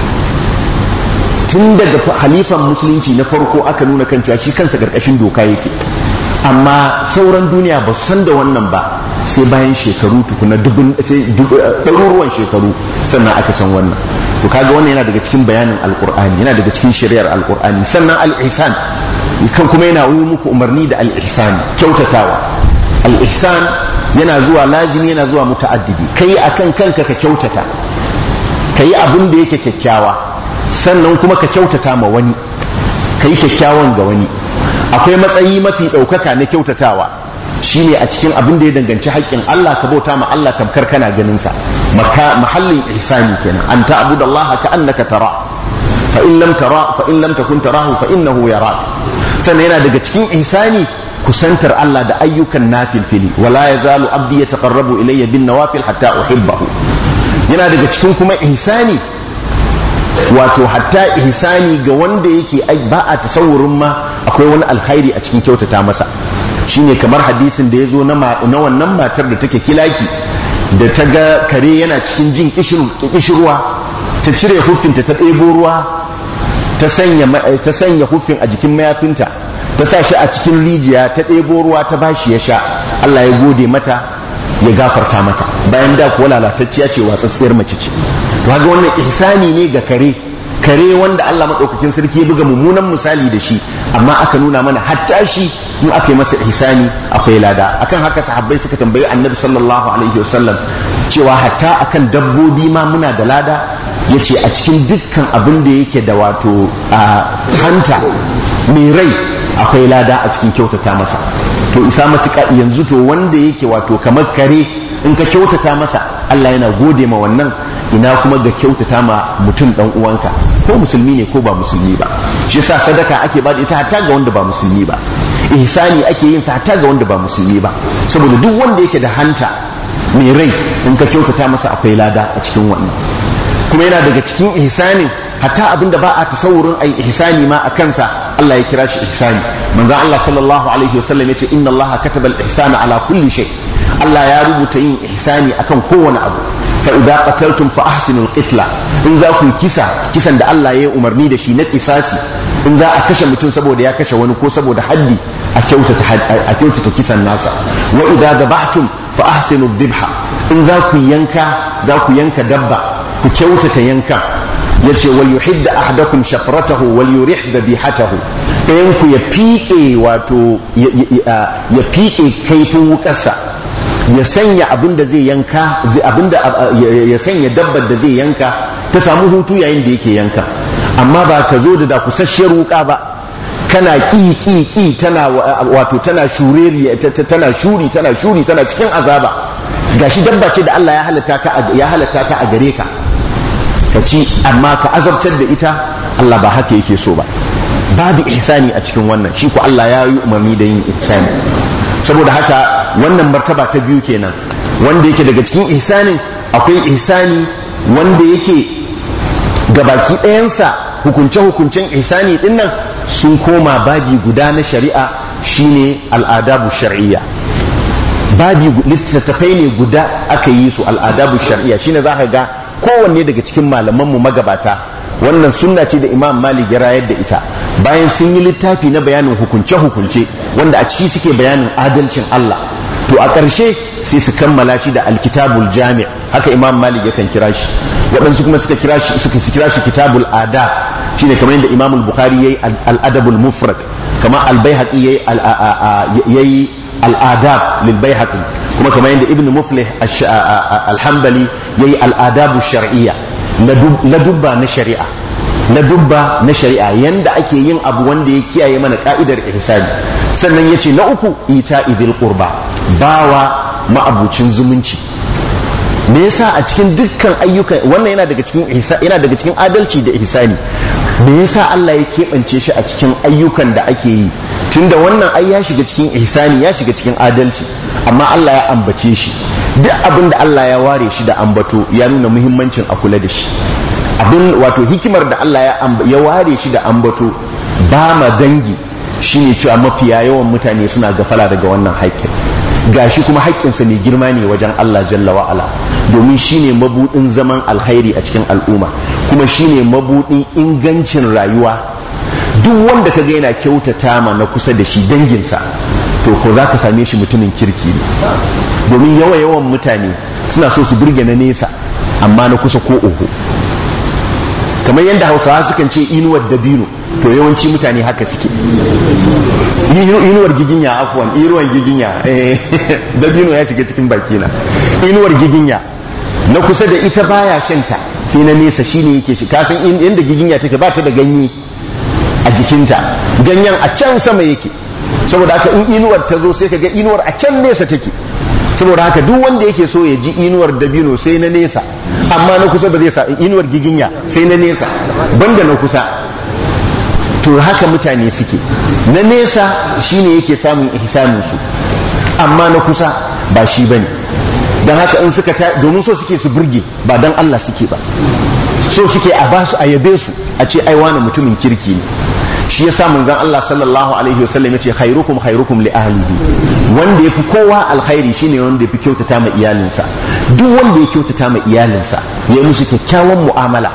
tun daga halifan musulunci na farko aka nuna kan cewa shi kansa ƙarƙashin doka yake amma sauran duniya ba su san da wannan ba sai bayan shekaru tukuna dubun sai ɗaruruwan shekaru sannan aka san wannan to kaga wannan yana daga cikin bayanin alkur'ani yana daga cikin shari'ar alkur'ani sannan al-ihsan kan kuma yana yi muku umarni da al-ihsan kyautatawa al-ihsan yana zuwa lazimi yana zuwa muta'addidi kai akan kanka ka kyautata kai abin da yake kyakkyawa sannan kuma ka kyautata ma wani kai kyakkyawan ga wani akwai matsayi mafi ɗaukaka na kyautatawa shine a cikin abin da ya danganci haƙƙin Allah ka bauta ma Allah tamkar kana ganin sa mahallin ihsani kenan an ta'budu Allah ka annaka tara fa in lam tara fa in lam takun tarahu fa innahu yarak sannan yana daga cikin ihsani kusantar Allah da ayyukan nafilfili wala yazalu abdi yataqarrabu ilayya bin nawafil hatta uhibbahu yana daga cikin kuma ihsani wato hatta ihsani ga wanda yake ba a tasawurin ma akwai wani alkhairi a cikin kyautata masa shine kamar hadisin da ya zo na wannan matar da take kilaki da ta ga kare yana cikin jin kishirwa ta cire huffinta ta ɗebo ruwa ta sanya huffin a jikin mayafinta ta sa shi a cikin rijiya ta ɗebo ruwa ta bashi ya sha Allah ya gode mata ya gafarta mata bayan da kuwa lalatacciya ce watsatsiyar mace ce to haka wannan ihsani ne ga kare kare wanda Allah maɗaukakin sarki ya buga mummunan misali da shi amma aka nuna mana hatta shi in aka yi masa ihsani akwai lada akan haka sahabbai suka tambayi annabi sallallahu alaihi wasallam cewa hatta akan dabbobi ma muna da lada yace a cikin dukkan abin da yake da wato hanta mai rai akwai lada a cikin kyautata masa to isa matuƙa yanzu to wanda yake wato kamar kare in ka kyautata masa Allah yana gode ma wannan ina kuma ga kyautata ma mutum dan uwanka ko musulmi ne ko ba musulmi ba shi yasa sadaka ake ba da ita hatta ga wanda ba musulmi ba ihsani ake yin sa hatta ga wanda ba musulmi ba saboda duk wanda yake da hanta mai rai in ka kyautata masa akwai lada a cikin wannan kuma yana daga cikin ihsanin hatta abinda ba a tasawurin ai ihsani ma a kansa Allah ya kira shi ihsani manzo Allah sallallahu alaihi wasallam yace inna Allah kataba al-ihsana ala kulli shay Allah ya rubuta yin ihsani akan kowane abu fa idza qataltum fa ahsinul qitla in za ku kisa kisan da Allah ya yi umarni da shi na kisasi in za a kashe mutum saboda ya kashe wani ko saboda haddi a kyautata a kyautata kisan nasa wa idza dabahtum fa ahsinu dhibha in za ku yanka za ku yanka dabba ku kyautata yankan ya ce wal yuhidda ahadakum shafratahu wal yurih dhabihatahu ɗayan ku ya fiƙe wato ya fiƙe kaifin wukarsa ya sanya abin da zai yanka abin da ya sanya dabbar da zai yanka ta samu hutu yayin da yake yanka amma ba ka zo da da kusasshiyar wuka ba kana ki ki ki tana wato tana shureri tana shuri tana shuri tana cikin azaba gashi dabba ce da Allah ya halatta ka ya halatta ta a gare ka ka ci amma ka azabtar da ita Allah ba haka yake so ba babu ihsani a cikin wannan shi ko Allah ya yi umarni da yin ihsani saboda haka wannan martaba ta biyu kenan wanda yake daga cikin ihsanin akwai ihsani wanda yake gabaki ɗayansa hukunce-hukuncen ihsani ɗin nan sun koma babi guda na shari'a shine al'adabu shar'iyya babi littattafai ne guda aka yi su al'adabu shar'iyya shine za ka ga kowanne daga cikin malamanmu magabata wannan sunna ce da imam malik ya rayar da ita bayan sun yi littafi na bayanin hukunce-hukunce wanda a ciki suke bayanin adalcin Allah to a ƙarshe sai su kammala shi da alkitabul jami' haka imam malik yakan kira shi waɗansu kuma suka kira shi suka kira shi kitabul adab shine kamar yadda imam al-bukhari yayi al-adabul mufrad kamar al-baihaqi yayi yayi al-adab lil baihaqi kuma kamar yadda ibn muflih al-hanbali yayi al-adabu shar'iyya la dubba na shari'a na dubba na shari'a yanda ake yin abu wanda ya kiyaye mana ka'idar ihsani sannan yace na uku ita idil qurba bawa ma'abucin zumunci me yasa a cikin dukkan ayyuka wannan yana daga cikin yana daga cikin adalci da ihsani me yasa Allah ya keɓance shi a cikin ayyukan da ake yi tunda wannan ai ya shiga cikin ihsani ya shiga cikin adalci amma Allah ya ambace shi duk abin da Allah ya ware shi da ambato ya nuna muhimmancin a kula da shi abin wato hikimar da Allah ya ya ware shi da ambato ba ma dangi shine cewa mafiya yawan mutane suna gafala daga wannan haƙƙin gashi kuma haƙƙinsa mai girma ne wajen Allah jalla wa'ala domin shine mabudin zaman alkhairi a cikin al'umma kuma shine mabudin ingancin rayuwa duk wanda kaga yana kyautata ma na kusa da shi danginsa to ko za ka same shi mutumin kirki ne domin yawa yawan mutane suna so su burge na nesa amma na kusa ko oho kamar yadda hausawa sukan ce inuwar dabino to yawanci mutane haka suke inuwar giginya afwan inuwar giginya dabino ya shiga cikin bakina inuwar giginya na kusa da ita baya shanta sai na nesa shine yake shi kasan inda giginya take ba ta da ganye a jikinta ganyen a can sama yake saboda haka in inuwar ta zo sai ka ga inuwar a can nesa take saboda haka duk wanda yake so ya ji inuwar dabino sai na nesa amma na kusa ba zai sa inuwar giginya sai na nesa banda na kusa to haka mutane suke na nesa shine yake samun ihsanin su amma na kusa ba shi bane don haka in suka ta domin so suke su burge ba dan Allah suke ba so suke a basu a yabe su a ce ai wani mutumin kirki ne shi yasa manzon Allah sallallahu alaihi wasallam yace khairukum khairukum li ahlihi wanda yafi kowa alkhairi shine wanda yafi kyautata ma iyalinsa duk wanda ya kyautata ma iyalinsa ya musu kyakkyawan mu'amala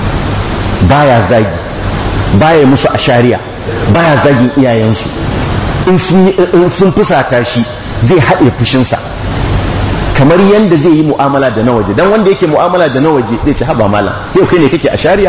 baya zagi baya musu ashariya baya zagin iyayensu in sun fusata shi zai haɗe fushinsa kamar yadda zai yi mu'amala da na waje dan wanda yake mu'amala da na waje zai ci haba malam yau kai ne kake ashariya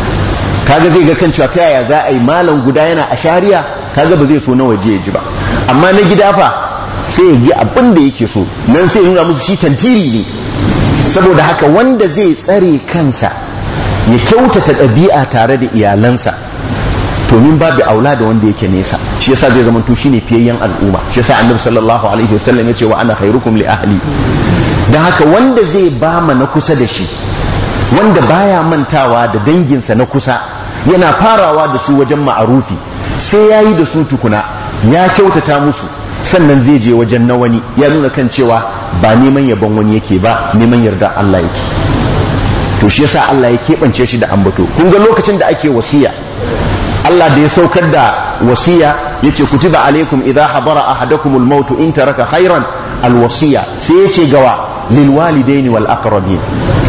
kaga zai ga kan cewa ta yaya za a yi malam guda yana a shari'a kaga ba zai so na waje ya ji ba amma na gida fa sai ya yi abin da yake so nan sai ya nuna musu shi tantiri ne saboda haka wanda zai tsare kansa ya kyautata ɗabi'a tare da iyalansa to min babu aula da wanda yake nesa shi yasa zai zama to shine fiyayyen al'umma shi yasa annabi sallallahu alaihi wasallam ya ce wa ana khairukum li ahli dan haka wanda zai bama na kusa da shi wanda baya mantawa da danginsa na kusa yana farawa da su wajen ma'arufi sai ya yi da su tukuna ya kyautata musu sannan zai je wajen na wani ya nuna kan cewa ba neman yabon wani yake ba neman yarda Allah yake to shi yasa Allah ya keɓance shi da ambato kun ga lokacin da ake wasiya Allah da ya saukar da wasiya yace kutiba alaikum idza hadara ahadakumul maut in taraka khairan alwasiya sai yace gawa lil walidaini wal aqrabin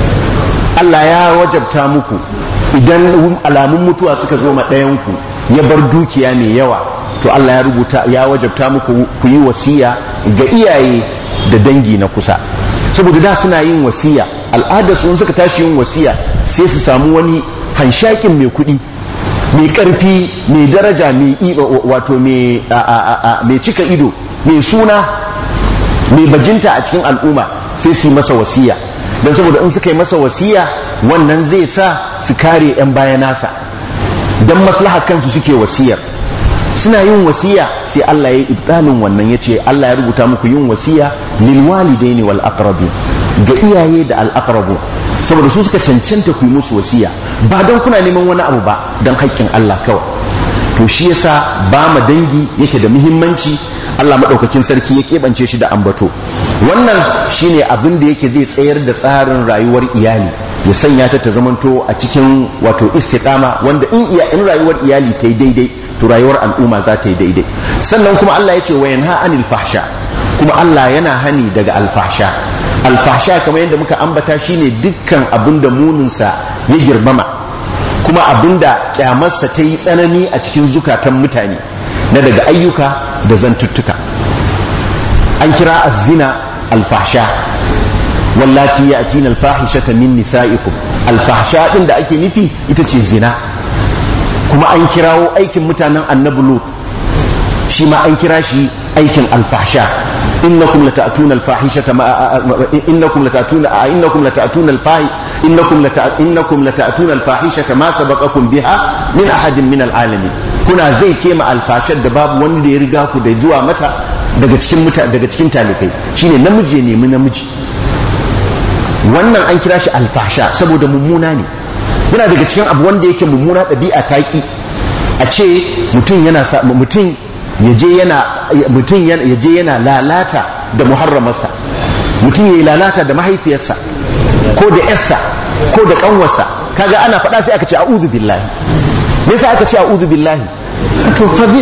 Allah ya wajabta muku idan alamun mutuwa suka zo ma ɗayanku ya bar dukiya mai yawa to Allah ya rubuta ya wajabta muku ku yi wasiya ga iyaye da dangi na kusa saboda da suna yin wasiya al'ada sun suka tashi yin wasiya sai su samu wani hanshakin mai kuɗi mai ƙarfi mai daraja mai wato mai cika ido mai suna mai bajinta a cikin al'umma sai su yi masa wasiya don saboda in suka yi masa wasiya wannan zai sa su kare 'yan baya nasa don maslaha kansu suke wasiyar suna yin wasiya sai Allah ya ibtalin wannan ya ce Allah ya rubuta muku yin wasiya lil walidaini wal aqrabin ga iyaye da al aqrabu saboda su suka cancanta ku yi musu wasiya ba don kuna neman wani abu ba don haƙƙin Allah kawai to shi yasa ba ma dangi yake da muhimmanci Allah maɗaukakin sarki ya keɓance shi da ambato wannan shine abin da yake zai tsayar da tsarin rayuwar iyali ya sanya ta ta zamanto a cikin wato istiqama wanda in iya in rayuwar iyali ta yi daidai to rayuwar al'umma za ta yi daidai sannan kuma Allah ya ce wa yanha anil fahsha kuma Allah yana hani daga alfahsha alfahsha kamar yadda muka ambata shine dukkan abin da muninsa ya girmama kuma abinda kyamarsa ta yi tsanani a cikin zukatan mutane na daga ayyuka da zantuttuka an kira azzina alfahsha wallati ya atina alfahishata min nisa'ikum alfahsha din da ake nufi ita ce zina kuma an kirawo aikin mutanen annabi lut shi ma an kira shi aikin alfahsha innakum lata'tuna alfahishata ma innakum lata'tuna innakum lata'tuna alfahi innakum innakum lata'tuna alfahishata ma sabaqakum biha min ahadin min alalamin kuna zai kema alfashar da babu wanda ya riga ku da zuwa mata daga cikin muta daga cikin talikai shine namiji ya nemi namiji wannan an kira shi alfasha saboda mummuna ne yana daga cikin abu wanda yake mummuna ɗabi'a taki a ce mutum yana mutum yaje yana mutum yaje yana lalata da muharramarsa mutum yayi lalata da mahaifiyarsa ko da yarsa ko da kanwarsa kaga ana faɗa sai aka ce a'udhu billahi me yasa aka ce a'udhu billahi to fazi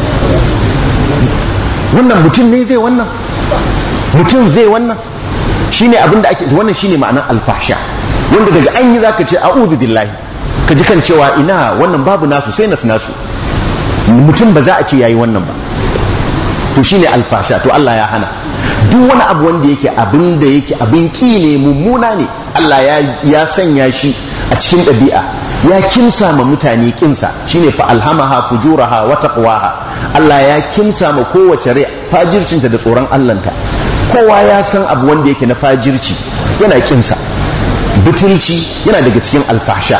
wannan mutum ne zai wannan mutum zai wannan shine abin da ake wannan shine ma'anar alfahsha wanda daga an yi zaka ce a'udhu billahi ka ji kan cewa ina wannan babu nasu sai nasu nasu mutum ba za a ce yayi wannan ba to shine alfasha to Allah ya hana duk wani abu wanda yake abin da yake abin ki ne mummuna ne Allah ya ya sanya shi a cikin ɗabi'a ya kimsa ma mutane kinsa shine fa alhamaha fujuraha wa taqwaha Allah ya kimsa ma kowace rai fajircinta da tsoron Allahnta kowa ya san abu wanda yake na fajirci yana kinsa butulci yana daga cikin alfahsha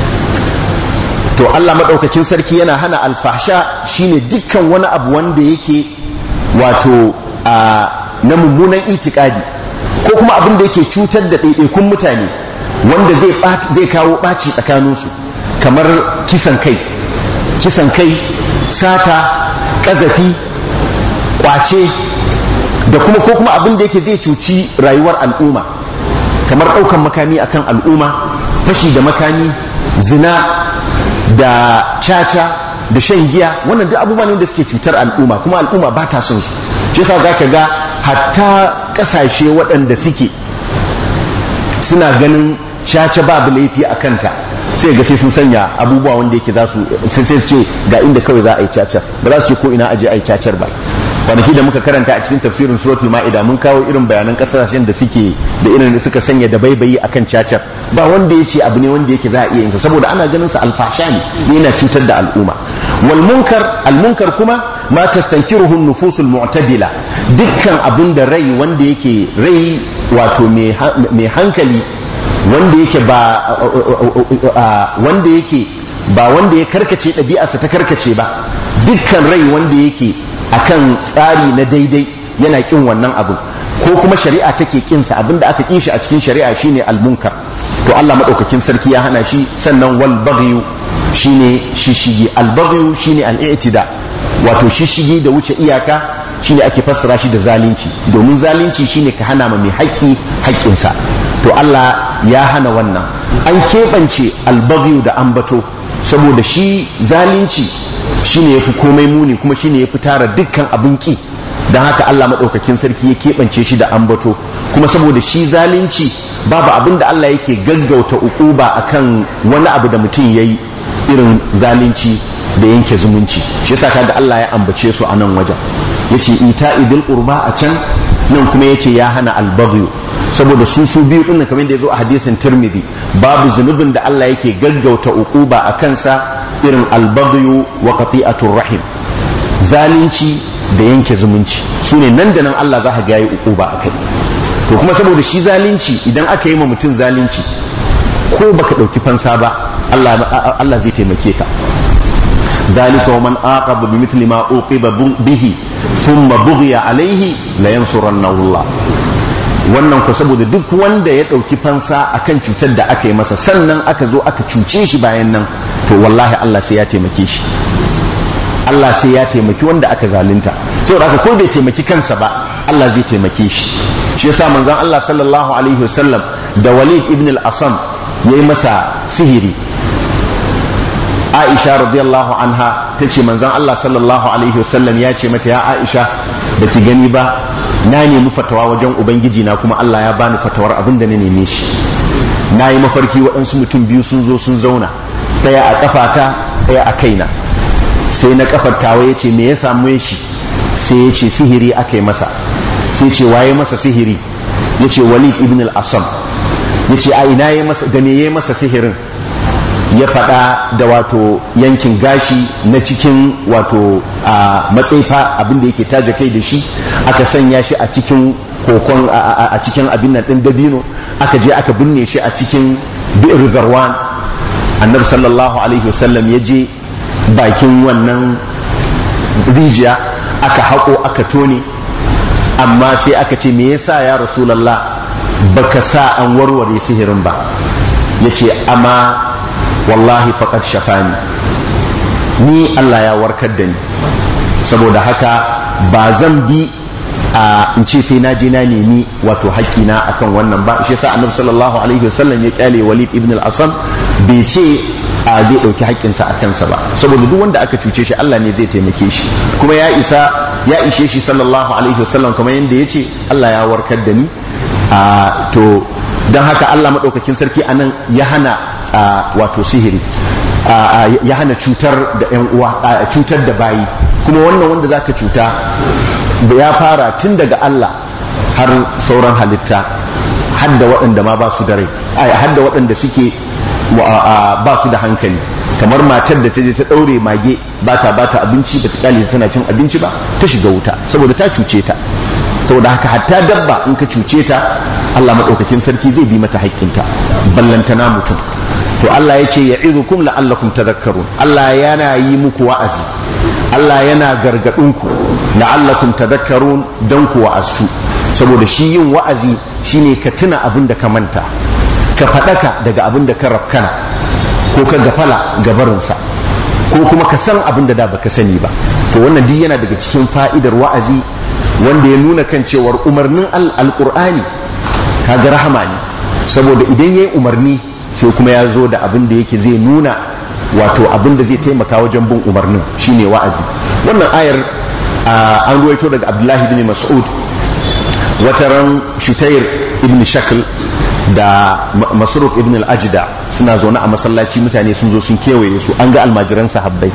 to Allah maɗaukakin sarki yana hana alfahsha shine dukkan wani abu wanda yake wato a na mummunan itikadi ko kuma abin da yake cutar da ɗaiɗaikun mutane wanda zai kawo ɓaci tsakaninsu kamar kisan kai kisan kai sata ƙazafi ƙwace da kuma ko kuma abin da yake zai cuci rayuwar al'umma kamar ɗaukan makami akan al'umma fashi da makami zina da caca da shan giya wannan duk abubuwa ne da suke cutar al'umma kuma al'umma ba ta son su shi yasa zaka ga hatta kasashe waɗanda suke suna ganin caca babu laifi a kanta sai ga sai sun sanya abubuwa wanda yake za su sai su ce ga inda kawai za a yi cacar ba za su ce ko ina aje a yi cacar ba kwanaki da muka karanta a cikin tafsirin suratul ma'ida mun kawo irin bayanan kasashen da suke da irin da suka sanya da baibayi akan cacar ba wanda ya ce abu ne wanda yake za a iya yin sa saboda ana ganin sa alfasha ne yana cutar da al'umma wal munkar al munkar kuma ma tastankiruhu nufusul mu'tadila dukkan abin da rai wanda yake rai wato mai hankali wanda yake ba wanda yake ba wanda ya karkace ɗabi'arsa ta karkace ba dukkan rai wanda yake akan tsari na daidai yana kin wannan abin ko kuma shari'a take kinsa abinda aka kin shi a cikin shari'a shine almunkar to Allah madaukakin sarki ya hana shi sannan wal baghyu shine shishigi al baghyu shine al i'tida wato shishigi da wuce iyaka shine ake fassara shi da zalunci domin zalunci shine ka hana ma mai haƙƙi haƙƙinsa to Allah ya hana wannan an keɓance al baghyu da ambato saboda shi zalunci shine yafi komai muni kuma shine yafi tara dukkan abin ki don haka Allah maɗaukakin sarki ya keɓance shi da ambato kuma saboda shi zalunci babu abin da Allah yake gaggauta ukuba akan wani abu da mutum ya yi irin zalunci da yanke zumunci shi yasa kaga Allah ya ambace su a nan wajen yace ita idil qurba a can nan kuma yace ya hana albagyu saboda su su biyu din kamar da yazo a hadisin Tirmidhi babu zunubin da Allah yake gaggauta ukuba a kansa irin albagyu wa qati'atur rahim zalunci da yanke zumunci su ne nan da nan Allah za ka ga yi ukuba a kai to kuma saboda shi zalunci idan aka yi ma mutum zalunci ko baka ɗauki fansa ba Allah zai taimake ka ذلك ومن عاقب بمثل ما عوقب به ثم بغي عليه لينصرنه الله wannan ku saboda duk wanda ya ɗauki fansa akan cutar da aka yi masa sannan aka zo aka cuce shi bayan nan to wallahi Allah sai ya taimake shi Allah sai ya taimaki wanda aka zalunta saboda haka ko bai taimaki kansa ba Allah zai taimake shi shi yasa manzon Allah sallallahu alaihi wasallam da Walid ibn al-Asam yayi masa sihiri Aisha radiyallahu anha ta ce manzon Allah sallallahu alaihi wasallam ya ce mata ya Aisha da ki gani ba na nemi fatawa wajen ubangiji na kuma Allah ya bani fatawar abin da na neme shi na yi mafarki waɗansu mutum biyu sun zo sun zauna ɗaya a kafata ɗaya a kaina sai na kafar tawa ya ce me ya samu shi sai ya ce sihiri aka yi masa sai ce waye masa sihiri ya ce walid ibn al-asam ya ce a ina ya masa da me ya masa sihirin ya faɗa da wato yankin gashi na cikin wato a matsaifa abinda yake taja kai da shi aka sanya shi a cikin kokon a cikin abin nan ɗin dabino aka je aka binne shi a cikin bi'ir zarwan annabi sallallahu alaihi wasallam ya je bakin wannan rijiya aka haƙo aka tone amma sai aka ce me yasa ya rasulallah baka sa an warware sihirin ba ya ce amma wallahi faqad shafani ni Allah ya warkar da ni saboda haka ba zan bi a in ce sai na je na nemi wato haƙƙina akan wannan ba shi yasa annabi sallallahu alaihi wasallam ya kyale walid ibn al-asam bai ce a zai ɗauki haƙƙinsa a kansa ba saboda duk wanda aka cuce shi Allah ne zai taimake shi kuma ya isa ya ishe shi sallallahu alaihi wasallam kamar yadda ya ce Allah ya warkar da ni a to don haka Allah maɗaukakin sarki anan ya hana wato sihiri ya hana cutar da yan uwa cutar da bayi kuma wannan wanda zaka cuta ya fara tun daga Allah har sauran halitta hadda waɗanda ma ba su da rai hadda waɗanda suke ba su da hankali kamar matar da ta je ta ɗaure mage ba ta ba ta abinci ba ta kyale tana cin abinci ba ta shiga wuta saboda ta cuce ta saboda haka hatta dabba in ka cuce ta Allah maɗaukakin sarki zai bi mata haƙƙinta ballantana mutum to Allah ya ce ya izukum la'allakum tadhakkarun Allah yana yi muku wa'azi Allah yana gargaɗinku la'allakum tadhakkarun don ku wa'aztu saboda shi yin wa'azi shine ka tuna abin da ka manta ka faɗaka daga abin da ka rafkana ko ka gafala gabarinsa ko kuma ka san abin da da baka sani ba to wannan duk yana daga cikin fa'idar wa'azi wanda ya nuna kan cewar umarnin alƙur'ani kaga rahama ne saboda idan yayi umarni sai kuma ya zo da abin da yake zai nuna wato abin da zai taimaka wajen bin umarnin shine wa'azi wannan ayar an ruwaito daga abdullahi bin mas'ud wata ran shutayr ibn shakl da masruk ibn al-ajda suna zaune a masallaci mutane sun zo sun kewaye su an ga almajiran sahabbai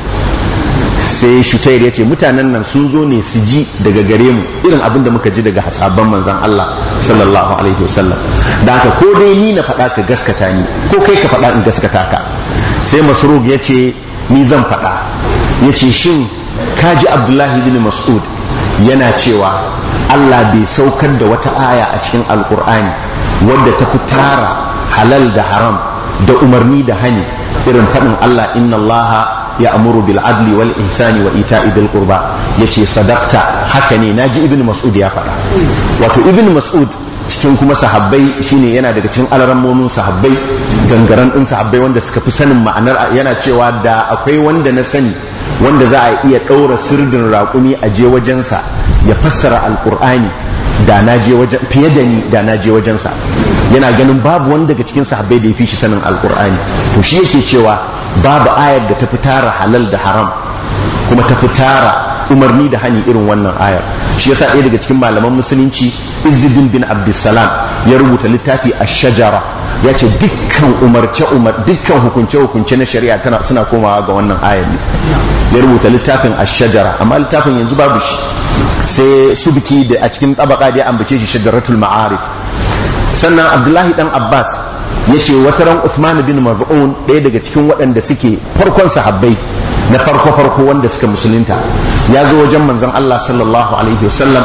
sai shutayr ya ce mutanen nan sun zo ne su ji daga gare mu irin abin da muka ji daga sahabban manzon Allah sallallahu alaihi wasallam da haka ko dai ni na faɗa ka gaskata ni ko kai ka faɗa in gaskata ka sai masruk ya ce ni zan faɗa ya ce shin ka ji abdullahi bin mas'ud yana cewa Allah bai saukar da wata aya a cikin alkur'ani wadda ta fi tara halal da haram da umarni da hani irin faɗin Allah inna Allah ya amuru bil adli wal ihsani wa ita'i bil qurba yace sadaqta haka ne naji ibnu mas'ud ya faɗa wato ibnu mas'ud cikin kuma sahabbai shine yana daga cikin alarammomin sahabbai gangaren din sahabbai wanda suka fi sanin ma'anar yana cewa da akwai wanda na sani wanda za a iya ɗaura sirdin raƙumi a je wajensa ya fassara alƙur'ani da na je wajen fiye da ni da na je wajensa yana ganin babu wanda daga cikin sahabbai da ya fi shi sanin alƙur'ani to shi yake cewa babu ayar da ta fi tara halal da haram kuma ta fi tara umarni da hani irin wannan ayar shi yasa ɗaya daga cikin malaman musulunci izzuddin bin abdussalam ya rubuta littafi a shajara ya ce dukkan umarce umar dukkan hukunce hukunce na shari'a tana suna komawa ga wannan ayar ne ya rubuta littafin a shajara amma littafin yanzu babu shi sai subki da a cikin tabaka da ya ambace shi shajaratul ma'arif sannan abdullahi dan abbas ya ce wata ran Uthman bin Maz'un ɗaya daga cikin waɗanda suke farkon sahabbai na farko farko wanda suka musulunta ya zo wajen manzon Allah sallallahu alaihi wasallam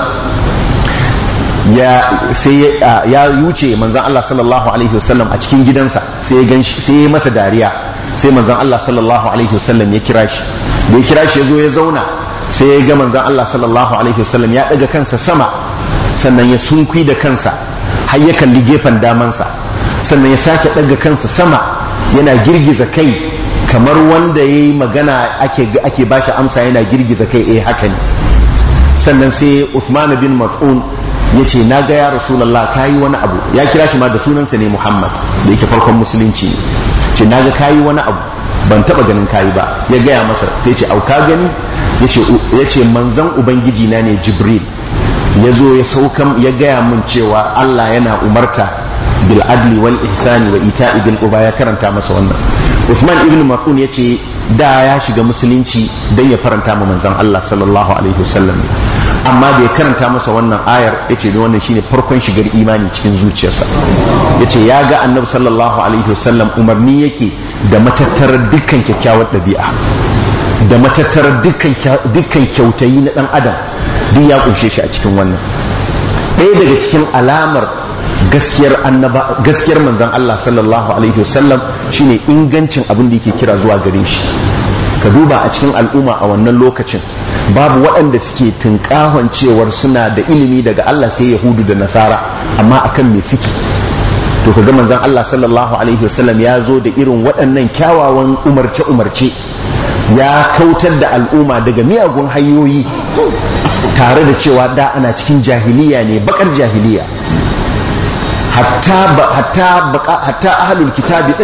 ya sai ya yuce manzon Allah sallallahu alaihi wasallam a cikin gidansa sai ya ganshi sai ya masa dariya sai manzon Allah sallallahu alaihi wasallam ya kira shi da ya kira shi ya zo ya zauna sai ya ga manzon Allah sallallahu alaihi wasallam ya daga kansa sama sannan ya sunkwi da kansa har ya kalli gefen damansa sannan ya sake ɗaga kansa sama yana girgiza kai kamar wanda ya yi magana ake, ake bashi amsa yana girgiza kai eh haka ne sannan sai Uthman bin Mas'un ya ce na ga ya Rasulallah ka yi wani abu ya kira shi ma da sunansa ne Muhammad da yake farkon musulunci ne ce na ga ka yi wani abu ban taba ganin kayi ba ya gaya masa sai ce auka gani ya ce manzan ubangiji na ne Jibril ya zo ya saukan ya gaya min cewa Allah yana umarta bil adli wal ihsani wa ita'i bil qurba ya karanta masa wannan Uthman ibn Mas'ud yace da ya shiga musulunci dan ya faranta ma manzon Allah sallallahu alaihi wasallam amma da ya karanta masa wannan ayar yace ne wannan shine farkon shigar imani cikin zuciyarsa yace ya ga annabi sallallahu alaihi wasallam umarni yake da matattarar dukkan kyakkyawar ɗabi'a da matattarar dukkan kyautayi na ɗan adam duk ya kunshe shi a cikin wannan ɗaya daga cikin alamar gaskiyar annaba gaskiyar manzon Allah sallallahu alaihi wasallam shine ingancin abin da yake kira zuwa gare shi ka duba a cikin al'umma a wannan lokacin babu waɗanda suke tunkahon cewar suna da ilimi daga Allah sai yahudu da nasara amma akan me suke to kaga manzon Allah sallallahu alaihi wasallam ya zo da irin waɗannan kyawawan umarce umarce ya kautar da al'umma daga miyagun hanyoyi tare da cewa da ana cikin jahiliya ne bakar jahiliya hatta hatta hatta ahlul kitabi din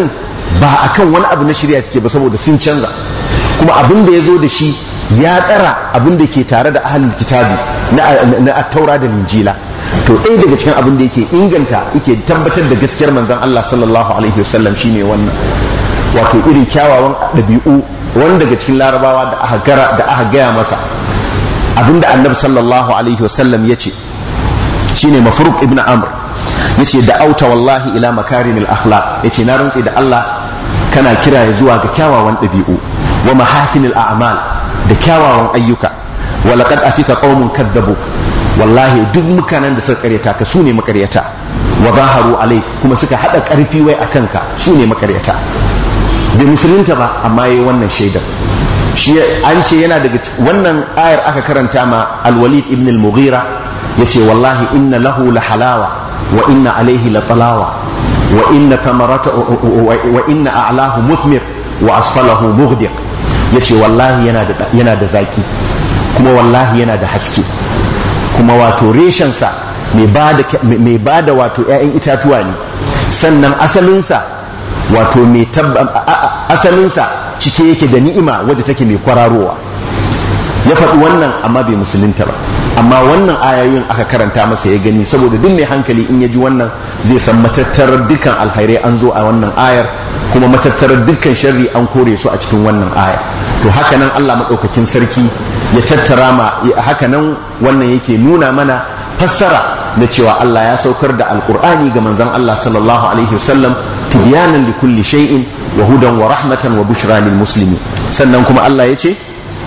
ba akan wani abu na shirya suke ba saboda sun canza kuma abin da ya zo da shi ya tsara abin da ke tare da ahalin kitabi na taura da linjila to ɗaya daga cikin abin da yake inganta yake tabbatar da gaskiyar manzon Allah sallallahu alaihi wasallam shine wannan wato irin kyawawan ɗabi'u wani daga cikin larabawa da aka gara da aka gaya masa abinda annabi sallallahu alaihi wasallam ya ce shine mafruq ibn amr yace da auta wallahi ila makarimil akhlaq yace na rantsi da Allah kana kira ya zuwa ga kyawawan ɗabi'u wa mahasinil a'mal da kyawawan ayyuka wa laqad afika qaumun kadzabu wallahi duk mutanen da suka karyata ka sune makaryata wa zaharu alai kuma suka hada karfi wai akan ka sune makaryata bai musulunta ba amma yayi wannan shaidar shi an ce yana daga wannan ayar aka karanta ma al-walid ibn al-mughira yace wallahi inna lahu la halawa wa inna alaihi la talawa wa inna thamarata wa inna a'lahu muthmir wa asfalahu mughdiq yace wallahi yana da yana da zaki kuma wallahi yana da haske kuma wato reshensa mai ba da wato 'ya'yan itatuwa ne sannan asalinsa wato mai asalinsa cike yake da ni'ima wadda take mai kwararowa ya faɗi wannan amma bai musulunta ba amma wannan ayoyin aka karanta masa ya gani saboda duk mai hankali in ya ji wannan zai san matattarar dukkan alkhairai an zo a wannan ayar kuma matattarar dukkan sharri an kore su a cikin wannan ayar to haka nan Allah maɗaukakin sarki ya tattara ma haka nan wannan yake nuna mana fassara da cewa Allah ya saukar da alkur'ani ga manzon Allah sallallahu alaihi wasallam tibyanan li kulli shay'in wa hudan wa rahmatan wa bushra lil muslimin sannan kuma Allah ya ce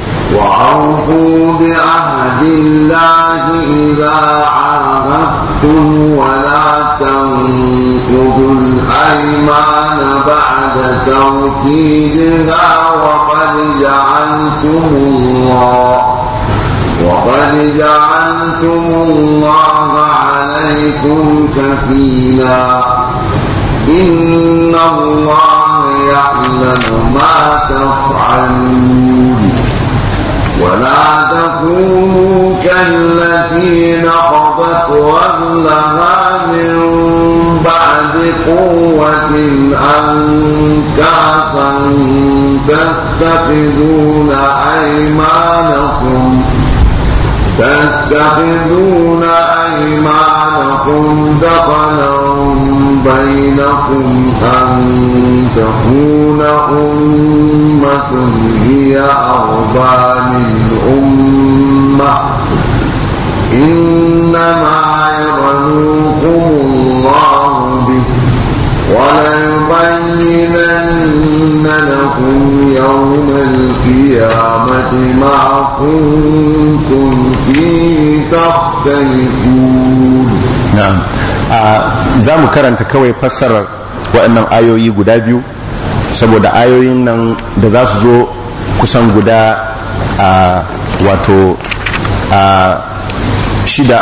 وأوفوا بعهد الله إذا عاهدتم ولا تنقضوا الأيمان بعد توكيدها وقد جعلتم الله وقد جعلتم الله عليكم كفيلا إن الله يعلم ما تفعلون ولا تكونوا كالتي نقضت غزلها من بعد قوة أنكاسا تتخذون أيمانكم تتخذون أيمانكم دخلا بينكم أن تكون أمة هي أربى من أمة إنما يبلوكم الله به وليبينن لكم يوم القيامة ما كنتم فيه تختلفون na'am za mu karanta kawai fassarar waɗannan ayoyi guda biyu saboda ayoyin nan da za su zo kusan guda a wato a shida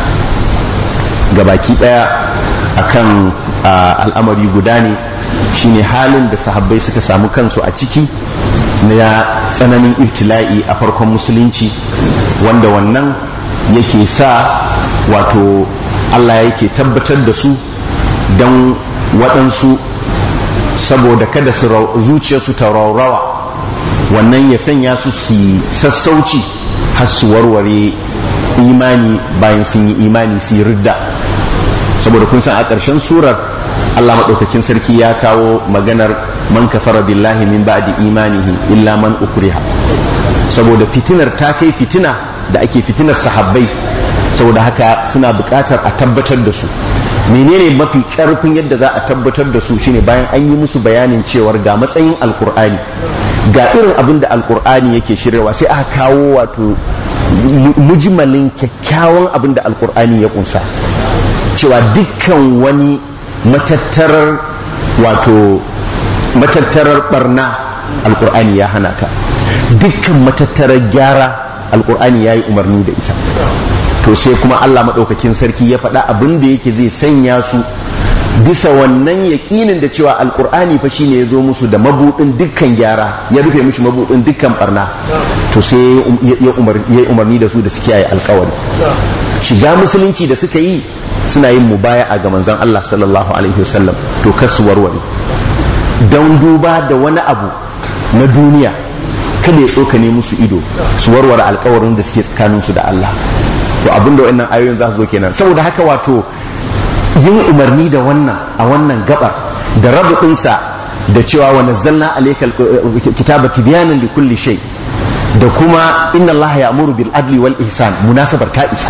gabaki ɗaya akan al'amari guda ne shine halin da sahabbai suka samu kansu a ciki na tsananin ibtila'i a farkon musulunci wanda wannan yake sa wato Allah yake tabbatar da su don waɗansu saboda kada su zuciyarsu ta raurawa wannan ya sanya su su sassauci har su warware imani bayan sun yi imani su yi ridda saboda kun san a ƙarshen surar Allah maɗaukakin sarki ya kawo maganar man kafara billahi min ba'di imanihi illa man ukriha saboda fitinar ta kai fitina da ake fitinar sahabbai saboda haka suna buƙatar a tabbatar da su menene mafi ƙarfin yadda za a tabbatar da su shine bayan an yi musu bayanin cewar ga matsayin alkur'ani ga irin abin da alkur'ani yake shiryawa sai aka kawo wato mujmalin kyakkyawan abin da alkur'ani ya kunsa cewa dukkan wani matattarar wato matattarar barna alkur'ani ya hana ta dukkan matattarar gyara alkur'ani ya yi umarni da ita to sai kuma Allah maɗaukakin sarki ya faɗa abin da yake zai sanya su bisa wannan yaƙinin da cewa alƙur'ani fa shine ya zo musu da mabuɗin dukkan gyara ya rufe mishi mabuɗin dukkan barna to sai ya umarni da su da su kiyaye alƙawari shiga musulunci da suka yi suna yin mubaya'a ga manzon Allah sallallahu alaihi wasallam to kasu warware don duba da wani abu na duniya kada ya tsokane musu ido su warware alkawarin da suke tsakaninsu da Allah to abinda wannan ayoyin za su zo kenan saboda haka wato yin umarni da wannan a wannan gabar da rabuɗinsa da cewa wa nazzalna alaykal kitaba tibyanan li kulli shay da kuma inna Allah ya'muru bil adli wal ihsan munasabar ta isa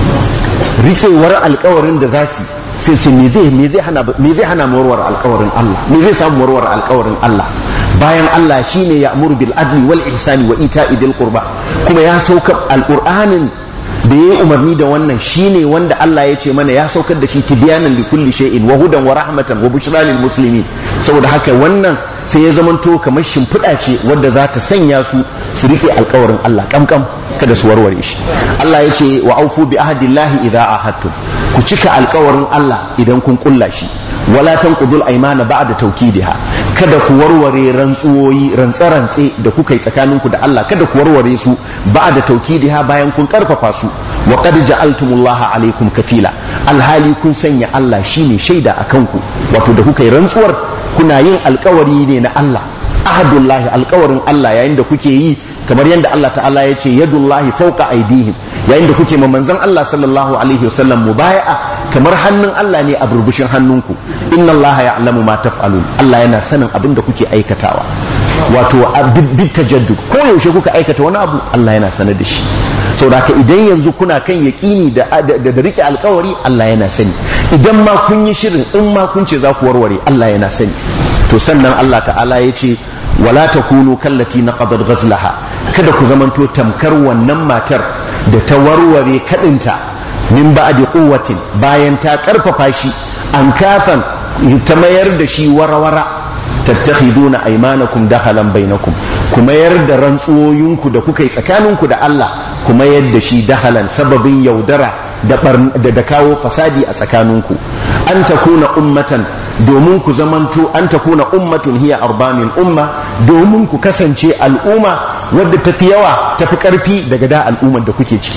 rikewar alkawarin da za su sai sai me zai me zai hana me zai hana warware alkawarin Allah me zai samu warware alkawarin Allah bayan Allah shine ya'muru bil adli wal ihsani wa ita'i dil qurba kuma ya sauka alqur'anin da ya yi umarni da wannan shine wanda Allah ya ce mana ya saukar da shi tibyanan li kulli shay'in wa hudan wa rahmatan wa bushra lil muslimin saboda haka wannan sai ya zamanto kamar shimfiɗa ce wadda za ta sanya su su rike alkawarin Allah kamkam kada su warware shi Allah ya ce wa aufu bi ahdillahi idza ahadtum ku cika alkawarin Allah idan kun kulla shi wala tanqudul aymana ba'da tawkidiha kada ku warware rantsuwoyi rantsa-rantse da kuka yi tsakaninku da Allah kada ku warware su ba'da tawkidiha bayan kun karfafa su wa qad ja'altumullaha alaikum kafila alhali kun sanya Allah shine shaida akan ku wato da kuka yi rantsuwar kuna yin alkawari ne na Allah ahadullahi alkawarin Allah yayin da kuke yi kamar yadda Allah ta'ala ya ce yadullahi fauka aidihim yayin da kuke ma manzon Allah sallallahu alaihi wasallam mubaya'a kamar hannun Allah ne a burbushin hannunku inna Allah ya'lamu ma taf'alun Allah yana sanin abin da kuke aikatawa wato bit tajaddud ko yaushe kuka aikata wani abu Allah yana sanar da shi saboda haka idan yanzu kuna kan yaƙini da da rike alkawari Allah yana sani idan ma kun yi shirin in ma kun ce za ku warware Allah yana sani to sannan Allah ta'ala ya ce wala takunu kallati naqadat ghazlaha kada ku zamanto tamkar wannan matar da ta warware kadinta min ba'di quwwatin bayan ta karfafa shi an kafan ta mayar da shi warawara tattakhiduna aymanakum dakhalan bainakum kuma mayar da rantsuwoyinku da kuka yi tsakaninku da Allah kuma yadda shi dakhalan sababin yaudara da da kawo fasadi a tsakaninku an takuna ummatan domin ku zamanto an takuna ummatun hiya arbamin umma domin ku kasance al'umma wadda tafi yawa tafi karfi daga da al'ummar da kuke ciki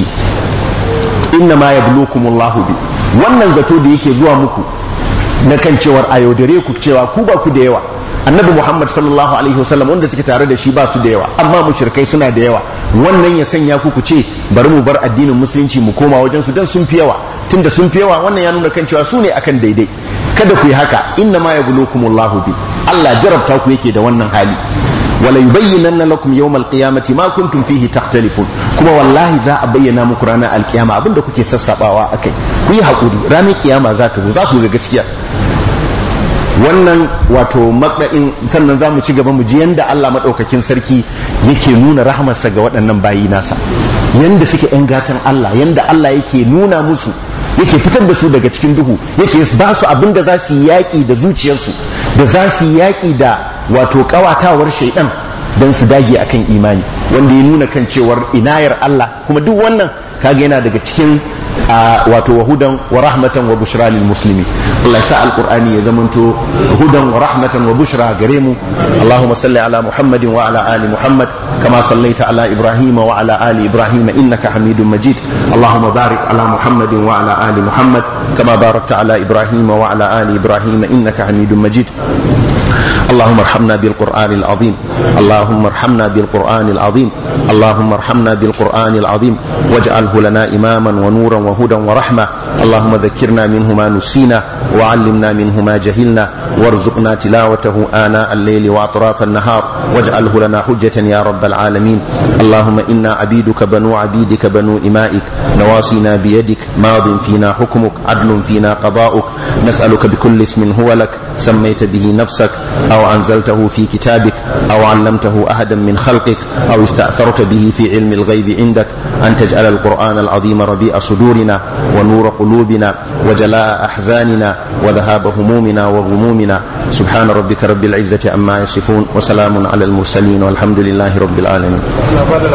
inna ma yablukumullahu bi wannan zato da yake zuwa muku na kan cewar a yaudare ku cewa ku ba ku da yawa annabi muhammad sallallahu alaihi wasallam wanda suke tare da shi ba su da yawa amma mushrikai suna da yawa wannan ya sanya ku ku ce bari mu bar addinin musulunci mu koma wajen su dan sun fi yawa tunda sun fi yawa wannan ya nuna kan cewa su ne akan daidai kada ku yi haka inna ma yablukumullahu bi Allah jarabta ku yake da wannan hali wala yubayyinanna lakum yawmal qiyamati ma kuntum fihi takhtalifun kuma wallahi za a bayyana muku ranar alkiyama abinda kuke sassabawa akai ku yi hakuri ranar kiyama za ta zo za ku ga gaskiya wannan wato makɗa'in sannan za mu ci gaba mu ji yanda Allah maɗaukakin sarki yake nuna rahamarsa ga waɗannan bayi nasa yanda suke ‘yan gatan Allah yanda Allah yake nuna musu yake fitar da su daga cikin duhu yake ba su abin da za su yi yaƙi da zuciyarsu da za su yi yaƙi da wato ƙawatawar shaidan don su dage akan imani wanda ya nuna kan cewar inayar Allah kuma duk wannan kaga yana daga cikin wato wahudan wa rahmatan wa bushra lil muslimi Allah sa alqur'ani ya zamanto hudan wa rahmatan wa bushra gare mu Allahumma salli ala Muhammadin wa ala ali Muhammad kama sallaita ala Ibrahim wa ala ali Ibrahim innaka Hamidum Majid Allahumma barik ala Muhammadin wa ala ali Muhammad kama barakta ala Ibrahim wa ala ali Ibrahim innaka Hamidum Majid اللهم ارحمنا بالقرآن العظيم اللهم ارحمنا بالقرآن العظيم اللهم ارحمنا بالقرآن العظيم واجعله لنا إماما ونورا وهدى ورحمة اللهم ذكرنا منه ما نسينا وعلمنا منه ما جهلنا وارزقنا تلاوته آناء الليل وأطراف النهار واجعله لنا حجة يا رب العالمين اللهم إنا عبيدك بنو عبيدك بنو إمائك نواصينا بيدك ماض فينا حكمك عدل فينا قضاؤك نسألك بكل اسم هو لك سميت به نفسك أو أنزلته في كتابك أو علمته أحدا من خلقك أو استأثرت به في علم الغيب عندك أن تجعل القرآن العظيم ربيع صدورنا ونور قلوبنا وجلاء أحزاننا وذهاب همومنا وغمومنا سبحان ربك رب العزة عما يصفون وسلام على المرسلين والحمد لله رب العالمين